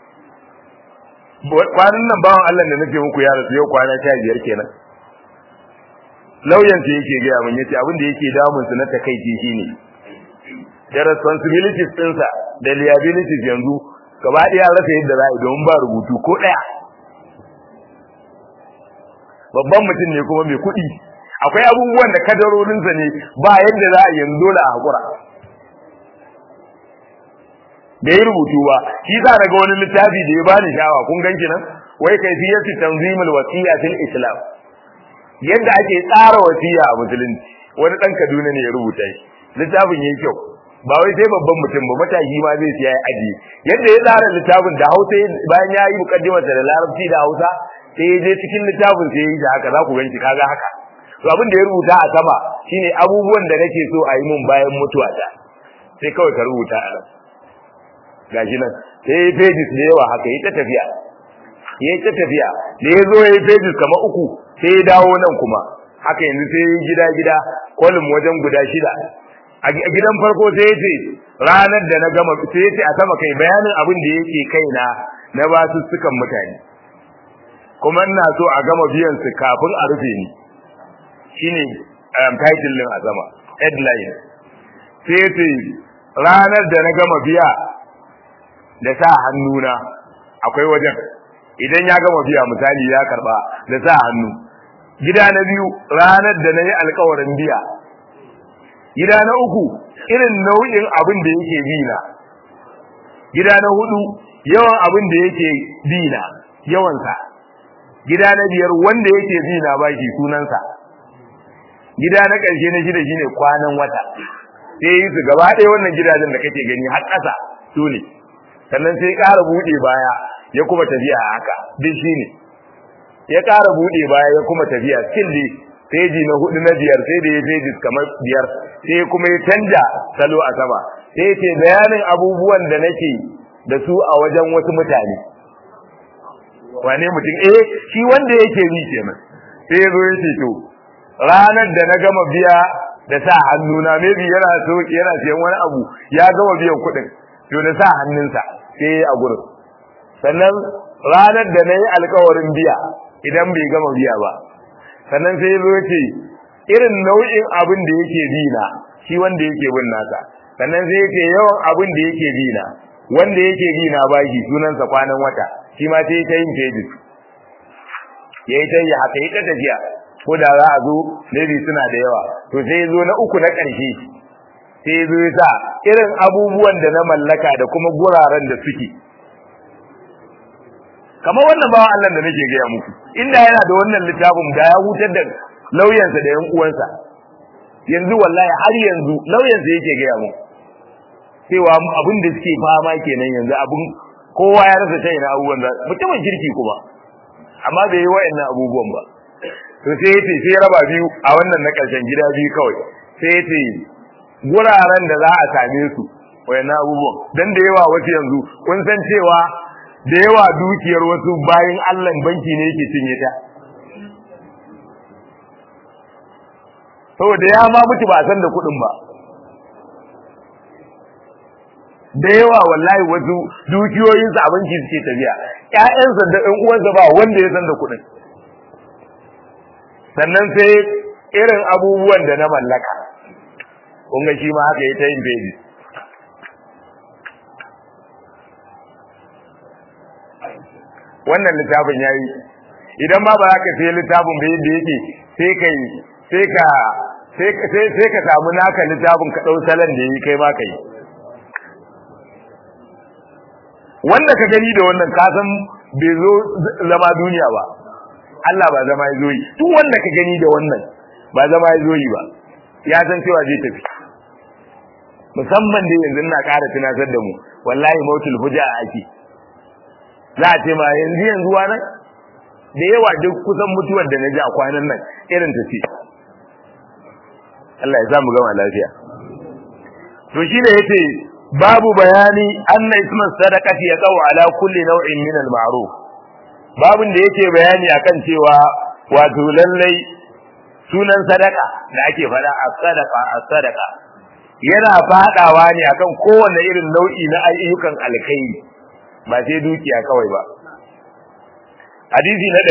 kwanan nan bawan Allah da nake muku ya rasu yau kwana 15 kenan lauyan sa yake ga mun yace abin da yake damun su na takeici shine da responsibilities ɗinsa da liabilities yanzu gaba ɗaya rasa yadda za a yi domin ba rubutu ko ɗaya babban mutum ne kuma mai kuɗi akwai abubuwan da kadarorinsa ne ba yadda za a yanzu dole a haƙura bai yi rubutu ba shi sa daga wani littafi da ya bani shawa kun ganki nan wai kaifiyatu tanzimul wasiya fil islam yadda ake tsara wasiya a musulunci wani dan Kaduna ne ya rubuta shi littafin yayi kyau ba wai sai babban mutum ba matashi ma zai siya ya aji yadda ya tsara littafin da Hausa bayan ya yi mukaddimar da Larabci da Hausa sai ya je cikin littafin sai ya yi haka za ku ganci kaga haka to abin da ya rubuta a sama shine abubuwan da nake so a yi mun bayan mutuwata sai kawai ka rubuta a nan gashi nan sai ya pages da yawa haka yi ta tafiya yi ta tafiya da ya zo ya yi pages kamar uku sai ya dawo nan kuma haka yanzu sai ya gida gida kolum wajen guda shida a gidan farko sai ya ce ranar da na gama sai ya ce a sama kai bayanin abin da yake kaina na ba su sukan mutane kuma ina so a gama biyan su kafin a rufe ni shine title din a sama headline sai ya ce ranar da na gama biya da sa hannuna akwai wajen idan ya gama biya misali ya karba da sa hannu gida na biyu ranar da na yi alkawarin biya gida na uku irin nau'in abin da yake bina gida na hudu yawan abin da yake bina yawansa gida na biyar wanda yake bina baki sunansa gida na ƙarshe na shida shine kwanan wata sai yi su gaba ɗaya wannan gidajen da kake gani har ƙasa su ne sannan sai ƙara buɗe baya ya kuma tafiya haka duk shi ne ya ƙara buɗe baya ya kuma tafiya still dai peji na hudu na biyar sai da ya pages kamar biyar sai kuma ya canja salo a sama sai ya ce bayanin abubuwan da nake da su a wajen wasu mutane wane mutum eh shi wanda yake bi kenan sai ya zo ya ce to ranar da na gama biya da sa hannuna maybe yana so yana siyan wani abu ya gama biyan kuɗin to da sa hannunsa sai a gurin sannan ranar da na yi alkawarin biya idan bai gama biya ba sannan sai zo ce irin nau'in abin da yake bi na shi wanda yake bin nasa sannan sai yake yawan abin da yake bi na wanda yake bi na bashi sunansa kwanan wata shi ma sai ta yin pages ya yi ta yi haka yi ta tafiya ko da za a zo maybe suna da yawa to sai zo na uku na ƙarshe sai zo ya sa irin abubuwan da na mallaka da kuma guraren da suke kamar wannan bawan Allah da nake gaya muku inda yana da wannan littafin da ya hutar da lauyansa da yan uwansa yanzu wallahi har yanzu lauyansa yake gaya mu cewa abin da suke fama kenan yanzu abin kowa ya rasa shaina abubuwan da mutumin kirki kuma amma bai yi wa'annan abubuwan ba to sai yace sai raba biyu a wannan na karshen gida biyu kawai sai yace guraren da za a same su wayannan abubuwan dan da yawa wasu yanzu kun san cewa da yawa dukiyar wasu bayan Allah banki ne yake cinye ta saboda ya ma mutu ba san da kuɗin ba da yawa wallahi wasu dukiyoyinsa a banki suke tafiya ƴaƴansa da ɗan uwansa ba wanda ya san da kuɗin sannan sai irin abubuwan da na mallaka kun ga shi ma haka ya ta yin pages wannan littafin yayi idan ma ba za ka sai littafin ba yadda yake sai kai sai ka sai sai ka samu naka littafin ka dau salon da yi kai ma kai wanda ka gani da wannan ka san bai zo zama duniya ba Allah ba zama ya zo yi duk wanda ka gani da wannan ba zama ya zo yi ba ya san cewa zai tafi musamman da yanzu na ƙara tunatar da mu wallahi mautul fuja ake za a ce ma yanzu yanzu nan da yawa duk kusan mutuwar da na ji a kwanan nan irin ta ce Allah ya sa mu gama lafiya to shine yace babu bayani anna isman sadaqati yaqau ala kulli naw'in min al-ma'ruf babun da yake bayani akan cewa wato lallai sunan sadaka da ake fada as-sadaqa as-sadaqa yana fadawa ne akan kowanne irin nau'i na ayyukan alkhairi ba sai dukiya kawai ba hadisi na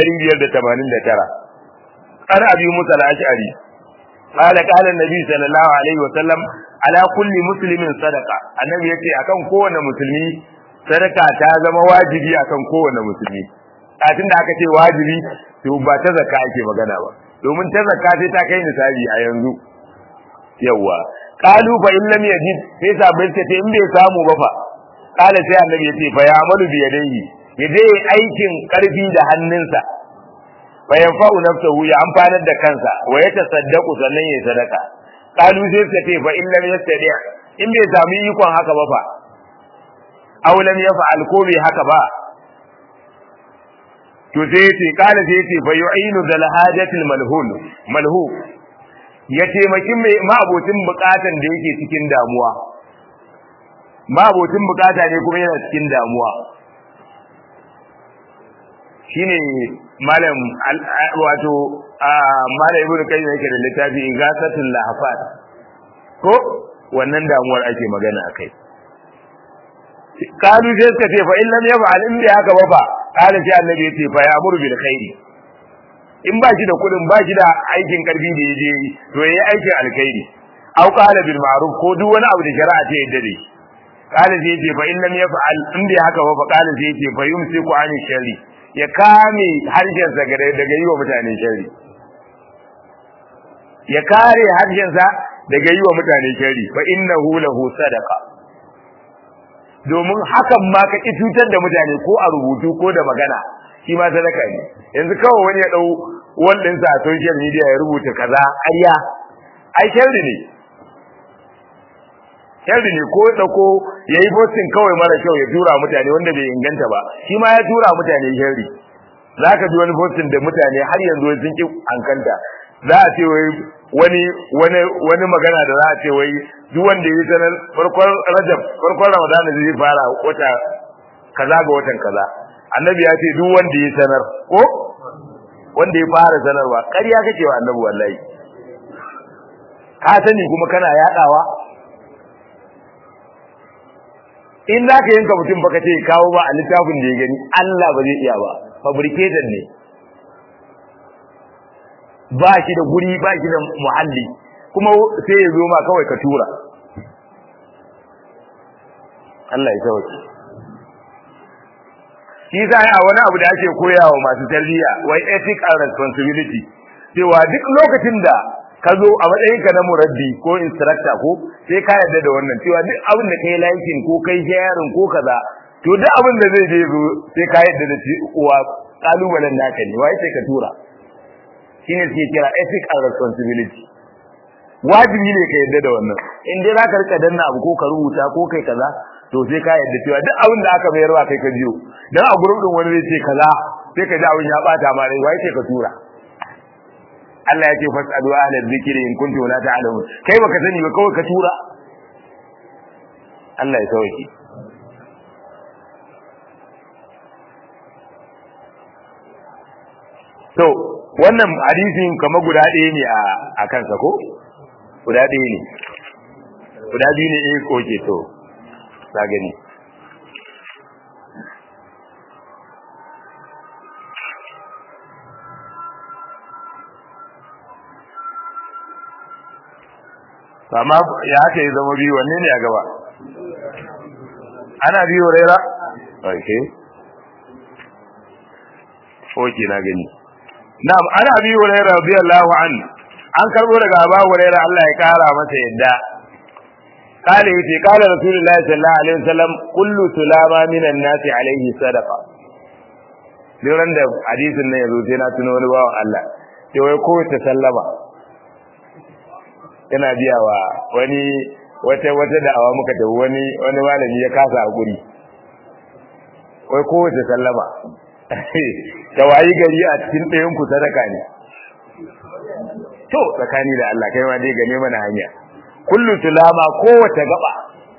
589 an abi musa al-ash'ari قال قال النبي صلى الله عليه وسلم على كل مسلم صدقه annabi yace akan kowanne musulmi sadaka ta zama wajibi akan kowanne musulmi kafin da aka ce wajibi to ba ta zakka ake magana ba domin ta zakka sai ta kai nisabi a yanzu yawa qalu fa in lam yajid sai sabai ta ce in bai samu ba fa qala sai annabi yace fa ya amalu bi yadayhi yaje aikin karfi da hannunsa bayan fa'u nafsuhu ya amfanar da kansa wa ya tasaddaqu sannan ya sadaka qalu sai ta ce fa in lam yastadi in bai samu ikon haka ba fa aw lam yaf'al ko bai haka ba to sai ce kala sai ce fa yu'inu zal hajatil malhun malhu ya taimaki mai ma'abocin bukatan da yake cikin damuwa ma'abocin bukata ne kuma yana cikin damuwa shine malam wato malam ibnu kayyim yake da littafi igasatul lahafat ko wannan damuwar ake magana akai kalu sai suka ce fa in lam yaf'al in bai haka ba fa kala sai annabi yace fa ya'muru bil khairi in ba shi da kudin ba shi da aikin karfi da yaje to yayi aikin alkhairi aw qala bil ma'ruf ko duk wani abu da shari'a ta yadda da shi kala sai yace fa in lam yaf'al in bai haka ba fa kala sai yace fa yumsiku an sharri ya kame harshensa daga yi wa mutane shari ya kare harshensa daga yi wa mutane shari fa innahu lahu sadaqa domin hakan ma ka ki cutar da mutane ko a rubutu ko da magana shi ma sadaka ne yanzu kawai wani ya dau wannan sa social media ya rubuta kaza ayya ai sharri ne sharri ne ko dauko yayi posting kawai mara kyau ya tura mutane wanda bai inganta ba shi ma ya tura mutane sharri zaka ji wani posting da mutane har yanzu sun ki ankanta za a ce wai wani wani wani magana da za a ce wai duk wanda yi sanar farkon Rajab farkon Ramadan zai fara wata kaza ga watan kaza annabi ya ce duk wanda yi sanar ko wanda ya fara sanarwa ƙarya kake wa annabi wallahi ka sani kuma kana yadawa in za ka yanka mutum baka ce kawo ba a littafin da ya gani Allah ba zai iya ba fabricated ne ba shi da guri ba shi da muhalli kuma sai ya zo ma kawai ka tura Allah ya sauke shi sa a wani abu da ake koyawa masu tarbiyya wai ethic and responsibility cewa duk lokacin da ka zo a matsayinka na muraddi ko instructor ko sai ka yarda da wannan cewa duk abin da kai liking ko kai sharing ko kaza to duk abin da zai je zo sai ka yarda da cewa kalubalen naka ne wai sai ka tura shine suke kira ethic and responsibility wajibi ne ka yarda da wannan in dai za ka rika danna abu ko ka rubuta ko kai kaza to sai ka yarda cewa duk abin da aka mayarwa kai ka biyo dan a gurbin din wani zai ce kaza sai ka ji abin ya bata ma rai wai sai ka tura Allah ya ce fasalu ahla dhikri in kuntum la ta'lamun kai baka sani ba kawai ka tura Allah ya sauke to wannan hadisin kama guda ɗaya ne a a kansa ko guda ɗaya ne guda biyu ne eh koke to ka gani amma ya haka ya zama biyu wanne ne a gaba ana biyu raira okay okay na gani na'am ana biyu raira radiyallahu an an karbo daga Abu Hurairah Allah ya kara masa yadda kale yace kala rasulullahi sallallahu alaihi wasallam kullu sulama minan nasi alaihi sadaqa Liran da hadisin nan yazo sai na tuno wani bawan Allah sai wai ko ta sallama yana biya wa wani wata wata da'awa muka tafi wani wani malami ya kasa hakuri wai kowace sallama ta wayi gari a cikin ɗayan ku sadaka ne to tsakani da Allah kai ma dai gane mana hanya kullu tulama kowace gaba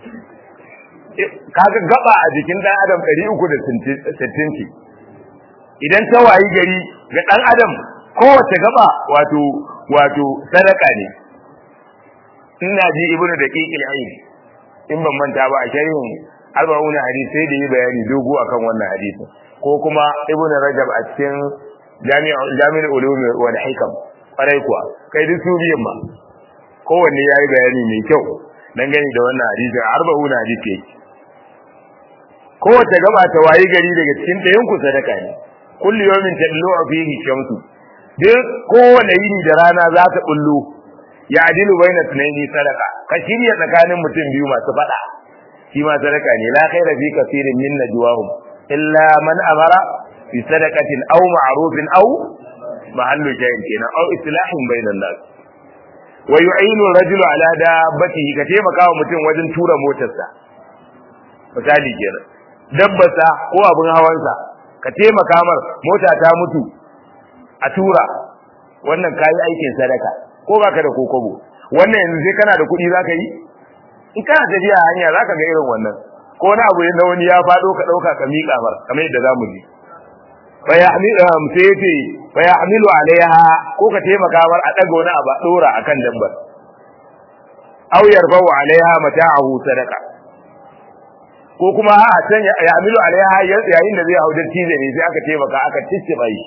kaga gaba a jikin dan adam 360 idan ta wayi gari ga dan adam kowace gaba wato wato sadaka ne ina ji ibnu daqiqil ayn in ban manta ba a sharhin arba'una hadisi sai da yi bayani dogo akan wannan hadisin ko kuma ibnu rajab a cikin jami'ul jami'ul ulum wal hikam kwarai kuwa kai duk su biyan ma kowanne yayi bayani mai kyau dan gani da wannan hadisi arba'una hadisi yake kowace gaba ta wayi gari daga cikin ɗayan ku sadaka ne kullu yawmin tadlu fihi shamsu duk kowane yini da rana za ta bullo ya adilu baina tunaini sadaka ka shirya tsakanin mutum biyu masu fada shi ma sadaka ne la khaira fi kaseerin min najwahum illa man amara bi sadaqatin aw ma'rufin aw mahallu shay'in kenan aw islahin bainan nas wa yu'inu rajulu ala dabbatihi ka taimaka wa mutum wajen tura motarsa misali kenan dabbasa ko abin hawansa ka taimaka mar mota ta mutu a tura wannan kayi aikin sadaka ko baka da kokobo wannan yanzu sai kana da kuɗi zaka yi in kana tafiya hanya zaka ga irin wannan ko wani abu na wani ya fado ka dauka ka miƙa mar kamar yadda zamu ji fa yahmilu sai yace fa yahmilu alaiha ko ka taimaka mar a daga wani abu a dora akan dabbar aw yarfa'u alaiha mata'ahu sadaqa ko kuma a can ya amilu alaiha yayin da zai hau da tije ne sai aka taimaka aka cicciba shi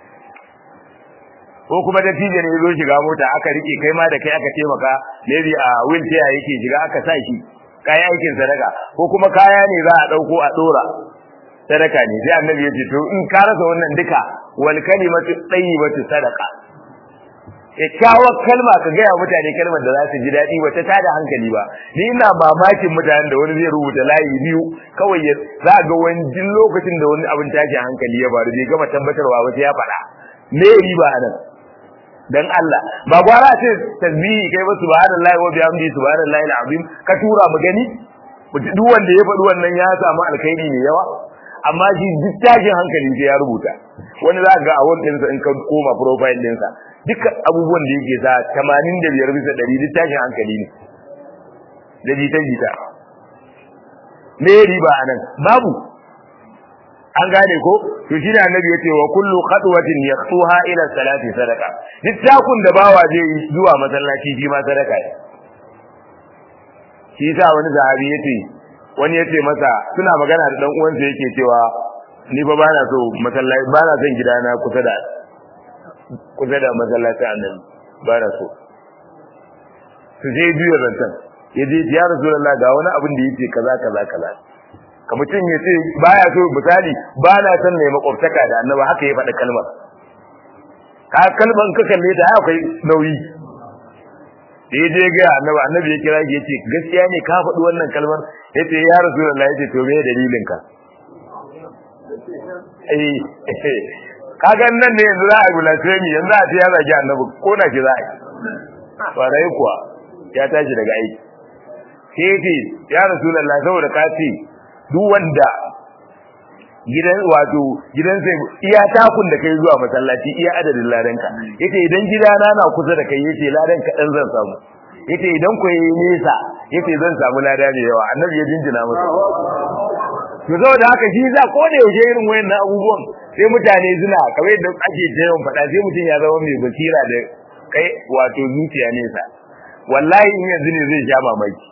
ko kuma da tije ne zo shiga mota aka rike kai ma da kai aka taimaka maybe a wheelchair yake shiga aka sa shi kai aikin sadaka ko kuma kaya ne za a dauko a dora sadaka ne sai annabi ya ce to in ka rasa wannan duka wal kalimatu tayyibatu sadaqa kyakkyawar kalma ka gaya mutane kalmar da za su ji daɗi ba ta tada hankali ba ni ina mamakin mutanen da wani zai rubuta layi biyu kawai ya za ga wani jin lokacin da wani abin tashi hankali ya faru bai gama tabbatarwa ba sai ya faɗa me riba nan dan Allah ba gwara ce tasbihi kai ba subhanallahi wa bihamdihi subhanallahi alazim ka tura mu gani duk wanda ya faɗi wannan ya samu alkhairi ne yawa amma shi duk tashin hankali sai ya rubuta wani za ga a wannan in ka koma profile ɗinsa dukkan abubuwan da yake sa 85 bisa 100 duk tashin hankali ne da jita jita me riba anan babu an gane ko to shi da annabi yace wa kullu khatwatin yaqtuha ila salati sadaqa duk takun da bawa zai yi zuwa masallaci shi ma sadaka ne shi sa wani sahabi yace wani yace masa suna magana da dan uwansa yake cewa ni fa bana so masallaci bana son gidana kusa da kusa da masallacin annabi ba na so su je biyu rantan ya je ya rasulullah ga wani abin da yake kaza kaza kaza ka mutum ya ce baya so misali ba na son ne makwabtaka da annabi haka ya faɗa kalmar ka kalmar ka kalle ta akwai nauyi da ya je ga annabi annabi ya kira ya ce gaskiya ne ka faɗi wannan kalmar ya ce ya rasulullah ya ce to me dalilin ka eh kagan nan ne yanzu za a yi blasphemy yanzu a ce ya zagi annabi ko na shi za a yi kwarai kuwa ya tashi daga aiki sai ce ya rasulullah saboda ka ce duk wanda gidan wato gidan sai iya takun da kai zuwa masallaci iya adadin ladanka yace idan gidana na kusa da kai yace ladan ka dan zan samu yace idan ku yi nesa yace zan samu lada da yawa annabi ya jinjina masa to saboda haka shi za ko da yaushe irin wayannan abubuwan sai mutane suna kamar yadda ake jayon faɗa sai mutum ya zama mai basira da kai wato zuciya nesa wallahi in yanzu ne zai sha mamaki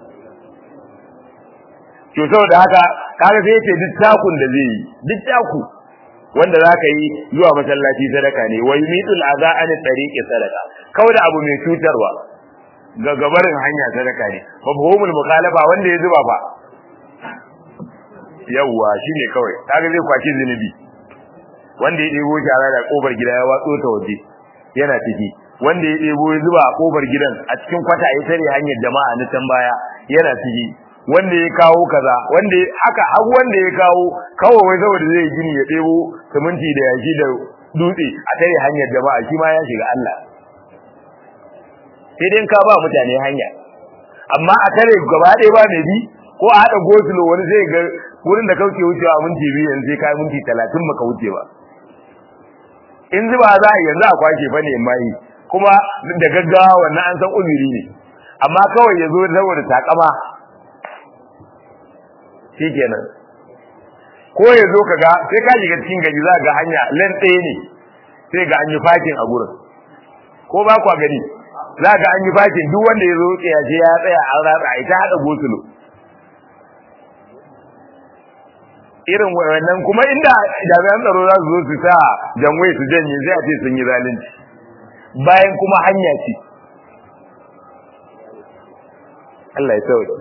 to saboda haka kaga sai yace duk takun da zai yi duk taku wanda zaka yi zuwa masallaci sadaka ne wa yumitul adha an tariqi sadaka kawai da abu mai cutarwa ga gabarin hanya sadaka ne mafhumul mukhalafa wanda ya zuba fa yawwa shine kawai kaga zai kwaci zinubi wanda ya debo shara da kofar gida ya watso ta waje yana ciki wanda ya debo ya zuba a kofar gidan a cikin kwata ya tare hanyar jama'a na can baya yana ciki wanda ya kawo kaza wanda haka har wanda ya kawo kawo wai saboda zai gini ya debo siminti da yashi da dutse a tare hanyar jama'a shi ma ya shiga Allah sai dai ka ba mutane hanya amma a tare gaba ɗaya ba mai bi ko a haɗa gosulo wani zai ga wurin da kauce wucewa minti biyu yanzu sai kai minti talatin baka wuce ba in zuba za a yanzu a kwashe fa ne mai kuma da gaggawa wannan an san uzuri ne amma kawai ya zo saboda takama shikenan ko ya zo kaga sai ka shiga cikin gari za ga hanya len ɗaya ne sai ga an yi fakin a gurin ko ba kwa gani za ga an yi fakin duk wanda ya zo ya je ya tsaya an ratsa ita haɗa gosulo irin wannan kuma inda jami'an tsaro za su zo su sa janwai su janye sai a ce sun yi zalunci bayan kuma hanya ce Allah ya sauke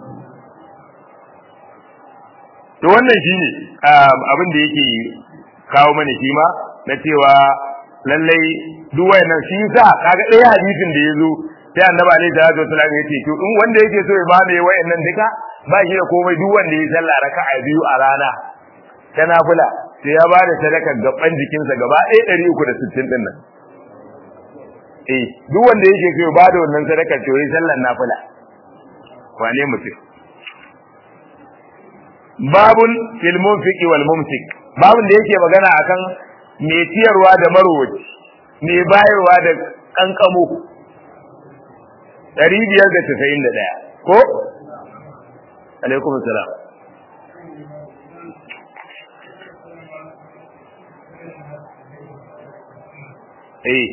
to wannan shine abin da yake kawo mana shi ma na cewa lallai duk wayannan shi yasa kaga ɗaya hadisin da yazo sai annabi alaihi salatu wasallam ya ce to in wanda yake so ya mamaye wayannan duka ba shi da komai duk wanda ya sallah raka'a biyu a rana ta nafila sai ya bada sadaka gaban jikinsa gaba ɗaya ɗari uku da sittin ɗin nan eh duk wanda yake so ya bada wannan sadaka to yi sallar nafila wane mutum babun fil munfiqi wal mumsik babun da yake magana akan me ciyarwa da marwaci me bayarwa da kankamo 591 ko alaikum salam eh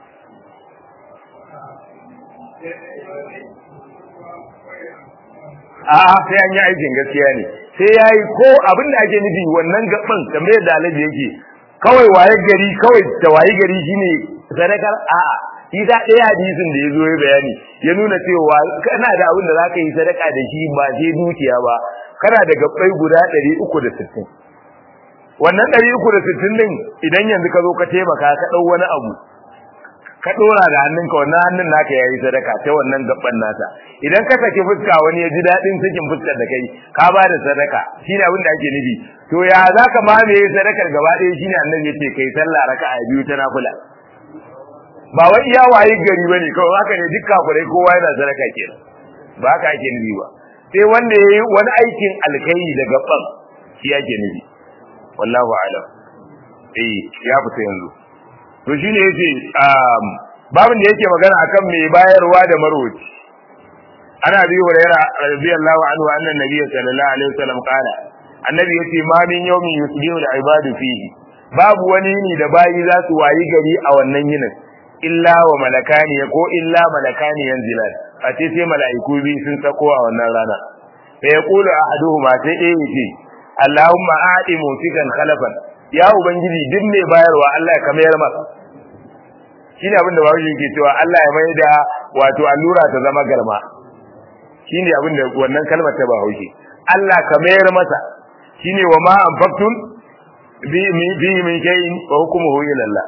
a'a sai an yi aikin gaskiya ne sai yayi ko abin da ake nufi wannan gaban kamar yadda alaji yake kawai waye gari kawai da waye gari shine sadakar a'a shi da ɗaya hadisin da ya zo ya bayani ya nuna cewa kana da abin da za ka yi sadaka da shi ba sai dukiya ba kana da gabbai guda ɗari uku da sittin wannan ɗari uku da sittin ɗin idan yanzu ka zo ka taimaka ka ɗau wani abu ka ɗora da hannunka wannan hannun naka ya yi sadaka ta wannan gaban nasa idan ka saki fuska wani ya ji daɗin sakin fuskar da kai ka ba da sadaka shine abin da ake nufi to ya za ka mamaye sadakar gaba ɗaya shine annabi ya ce kai sallah raka'a biyu ta nafila ba wai iya waye gari bane kawai haka ne duk kafirai kowa yana sadaka kenan ba haka ake nufi ba sai wanda yayi wani aikin alkhairi da gaban shi ake nufi wallahu a'lam eh ya fita yanzu to shine yace um babin da yake magana akan mai bayarwa da marwaci ana bi hurairah radiyallahu anhu anna nabiyyi sallallahu alaihi wasallam qala annabi yace ma min yawmin yusbihu al-ibadu fihi babu wani ne da bayi za su wayi gari a wannan yinin illa wa malakani ko illa malakani yanzilan a ce sai mala'iku bi sun sako a wannan rana fa yaqulu ahaduhuma sai ɗaya yace Allahumma aati mutikan khalafan ya ubangiji duk mai bayarwa Allah ya kamar masa shine abin da bawo yake cewa Allah ya mai da wato allura ta zama garma shine abin da wannan kalmar ta bawo Allah ka mayar masa shine wa ma anfaqtum bi bi min shay'in wa hukmuhu ila Allah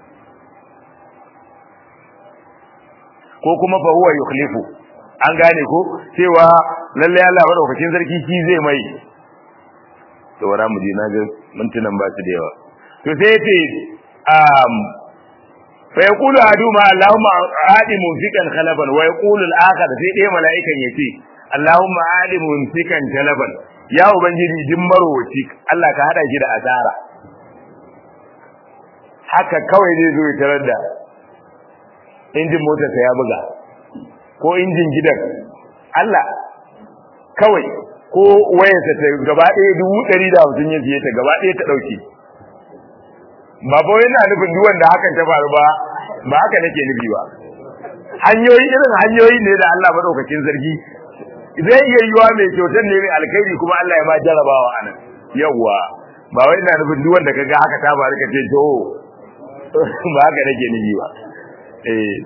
ko kuma fa huwa yukhlifu an gane ko cewa lalle Allah madaukakin sarki shi zai mai to wara mu je na ga mintunan ba su da yawa to sai yace um fa yaqulu aduma allahumma adi mumsikan khalafan wa yaqulu al-akhar sai dai mala'ikan yace allahumma adi mumsikan khalafan ya ubangiji din marwaci Allah ka hada shi da asara haka kawai zai zo ya tarar da injin motarsa ya buga ko injin gidan Allah kawai ko wayarsa ta gaba ɗaya dubu ɗari da hamsin ya siye ta gaba ɗaya ta ɗauke ba ba yana nufin duk wanda hakan ta faru ba ba haka nake nufi ba hanyoyi irin hanyoyi ne da Allah madaukakin sarki zai iya yiwa mai kyautar ne mai alkhairi kuma Allah ya ma jarabawa anan yawwa ba wai ina nufin duk wanda kaga haka ta faru ka ce to ba haka nake nufi ba eh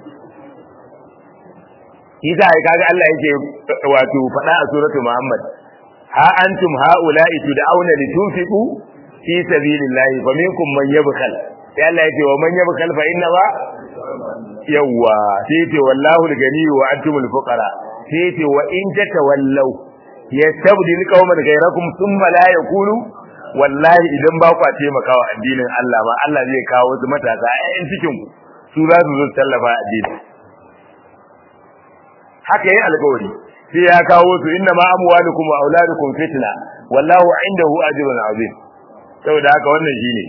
Isa ai kaga Allah yake wato faɗa a suratul Muhammad ha antum haula'i tud'auna litunfiqu fi sabilillahi faminkum man yabkhal sai Allah yake wa man yabkhal fa inna ba yawa sai yake wallahu al-gani wa antumul fuqara sai yake wa in tatawallaw yastabdil qauman ghayrakum thumma la yakunu wallahi idan ba ku taimakawa addinin Allah ba Allah zai kawo wasu matasa a cikin ku su za su zo tallafa addini haka yayin alƙawari sai ya kawo su inna ma amwalukum wa auladukum fitna wallahu indahu ajrun azim saboda haka wannan shine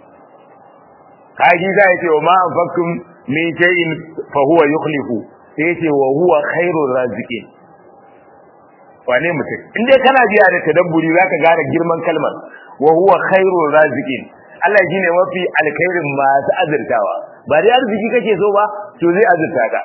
kaji za ya ce wa ma anfaqtum min shay'in fa huwa yukhlifu sai ya ce wa huwa khairur raziqin wane mutum in dai kana biya da tadabburi zaka gane girman kalmar wa huwa khairur raziqin Allah shine mafi alkhairin masu azurtawa ba dai arziki kake so ba to zai azurta ka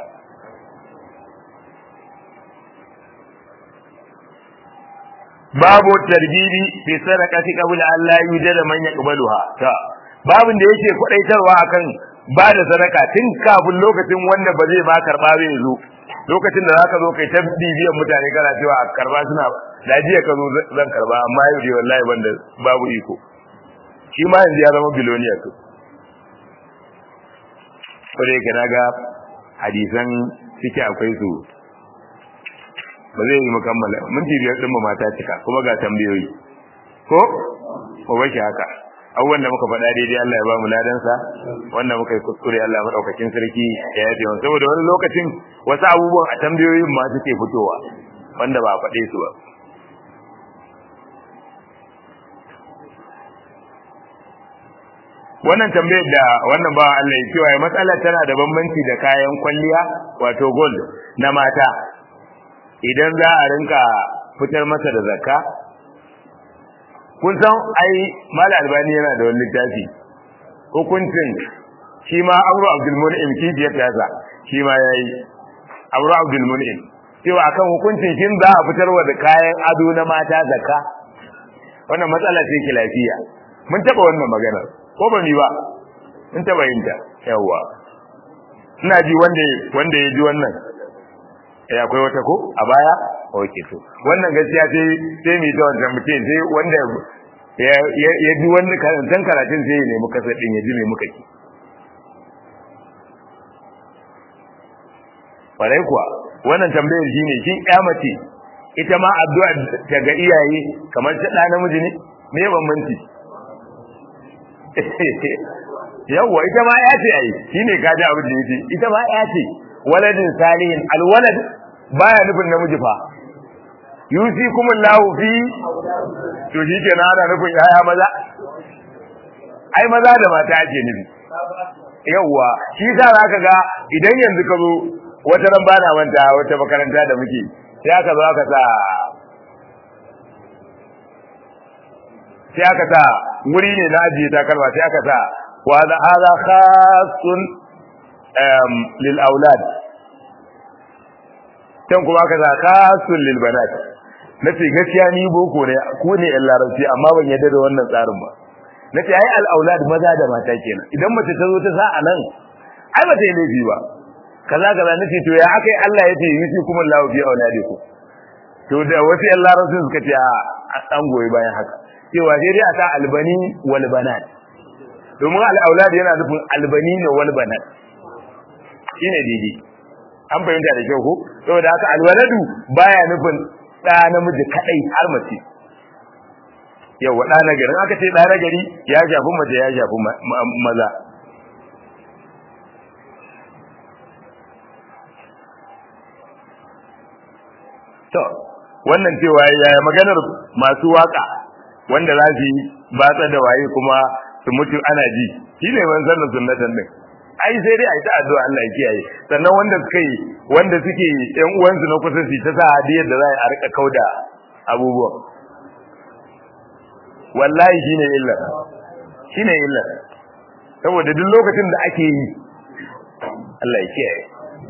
babu tarbibi fi sadaqati qabla an la yujada man yaqbaluha ta babin da yake kwadaitarwa akan ba da sadaka tun kafin lokacin wanda ba zai ba karba bai zo lokacin da zaka zo kai ta bibiyan mutane kana cewa a karba suna lajiya ka zo zan karba amma yau dai wallahi banda babu iko shi ma yanzu ya zama biloniya to ko dai kana ga hadisan cike akwai su ba zai yi mukammala minti biyar din mu mata cika kuma ga tambayoyi ko ko bashi haka abubuwan da muka faɗa daidai Allah ya ba mu ladansa wanda muka yi kuskure Allah maɗaukakin sarki ya yafe wani saboda wani lokacin wasu abubuwan a tambayoyin ma suke fitowa wanda ba a faɗe su ba wannan tambayar da wannan ba Allah ya cewa ya matsala tana da bambanci da kayan kwalliya wato gold na mata idan za a rinka fitar masa da zakka kun san ai mal albani yana da wani littafi hukuncin shi ma amru abdul mun'im kibiyar tasa shi ma yayi amru abdul mun'im cewa akan hukuncin shin za a fitarwa da kayan ado na mata zakka wannan matsala ce ki lafiya mun taba wannan maganar ko ba mi ba mun taba yin ta yawa ina ji wanda wanda ya ji wannan eh akwai wata ko a baya okay to wannan gaskiya sai sai mi ta wannan mutum sai wanda ya ya ji wanda karantan karatun sai ya nemi kasar din ya ji me muka ki Kwarai kuwa wannan tambayar shine shin ƴa mace ita ma addu'a ta ga iyaye kamar ta ɗa namiji ne me bambanci yawwa ita ma ya ce ai shine kaji abin da yake ita ma ya ce waladin salihin alwalad baya nufin namiji fa yusikum Allahu fi to shi ke ana nufin yaya maza ai maza da mata ake nufi yawwa shi sa zaka ga idan yanzu ka zo wata ran bana manta wata makaranta da muke sai aka zo aka sa sai aka sa wuri ne na ajiye takalma sai aka sa wa hadha khassun lil aulad can kuma aka sa khassun lil banat nace gaskiya ni boko ne ko ne yan larabci amma ban yadda da wannan tsarin ba nace ai al aulad maza da mata kenan idan mace ta zo ta sa a nan ai ba ta yi laifi ba kaza kaza nace to ya akai Allah ya ce yusi kuma Allah fi auladikum to da wasu yan larabci suka ce a an goyi bayan haka cewa sai dai a sa albani wal banat domin al aulad yana nufin albani ne wal banat shine daidai an fahimta da kyau ko saboda haka alwaladu baya nufin ɗa namiji kadai har mace yawa ɗa na gari aka ce ɗa na gari ya shafi mace ya shafi maza to wannan cewa yaya maganar masu waka wanda za su yi batsa da waye kuma su mutu ana ji shi ne man sannan sunnatan din ai sai dai ai ta addu'a Allah ya kiyaye sannan wanda suka yi wanda suke yan uwansu na kusa su ta sa hadiyar da za a rika kauda abubuwan wallahi shine illa shine illa saboda duk lokacin da ake yi Allah ya kiyaye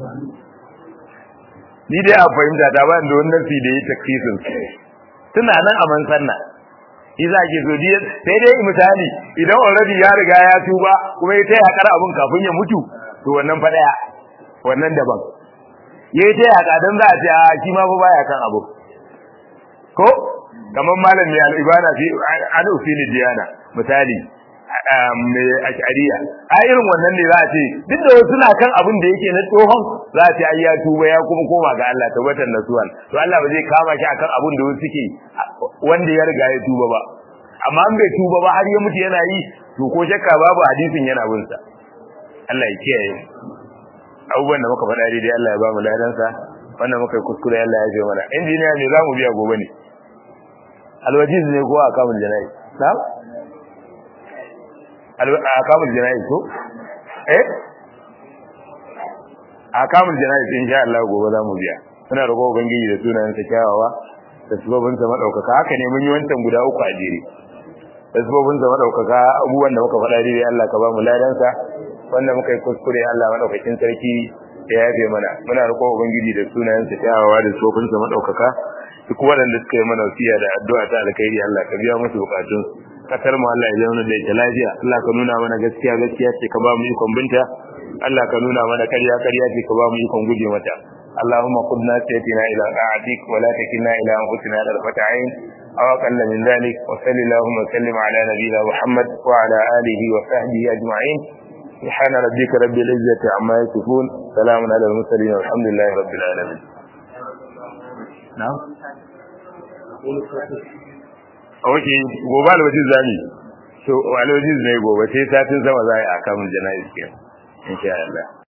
ni dai a fahimta ta ba da wannan fi da yi takfisin suna nan a man sanna iza ke so dai sai dai misali idan already ya riga ya tuba kuma ya taya kar abun kafin ya mutu to wannan fa daya wannan daban yayi taya ka dan za a ce a shi ma fa baya kan abu ko kamar malam mai al-ibada fi an usili diyana misali mai ashariya a irin wannan ne za a ce duk da wasu na kan abin da yake na tsohon za a ce ai ya tuba ya kuma koma ga Allah tabbatar nasuwan to Allah ba zai kama shi akan abin da wasu suke wanda ya riga ya tuba ba amma an bai tuba ba har ya mutu yana yi to ko shakka babu hadisin yana bin sa Allah ya kiyaye abubuwan da muka faɗa daidai Allah ya ba mu ladansa wannan muka yi kuskure Allah ya ce mana injiniya ne za mu biya gobe ne alwajiz ne ko a kamun jana'i na a kamun jana'i ko eh a kamun jana'i insha Allah gobe za mu biya muna roƙo ubangiji da sunayen sa kyawawa da sababin sa madaukaka haka ne mun yi wancan guda uku a jere da sababin sa madaukaka abubuwan da muka faɗa dai Allah ka ba mu ladan sa wanda muka yi kuskure Allah madaukakin sarki ya yafe mana muna roƙo ubangiji da sunayen sa kyawawa da sababin sa madaukaka duk waɗanda suka yi mana wasiya da addu'a ta alkhairi Allah ka biya musu bukatun kasar mu Allah ya zauna da ita lafiya Allah ka nuna mana gaskiya gaskiya ce ka ba mu ikon binta Allah ka nuna mana ƙarya ƙarya ce ka ba mu ikon guje mata اللهم قدنا سيتنا إلى طاعتك ولا تكلنا إلى أنفسنا طرفة عين أو أقل من ذلك وصل اللهم وسلم على نبينا محمد وعلى آله وصحبه أجمعين سبحان ربك رب العزة عما يصفون سلام على المرسلين والحمد لله رب العالمين نعم Oke, gobe alwajin zami. So, alwajin ne gobe sai satin sama za a yi a kamun jana'iz ke. Insha Allah.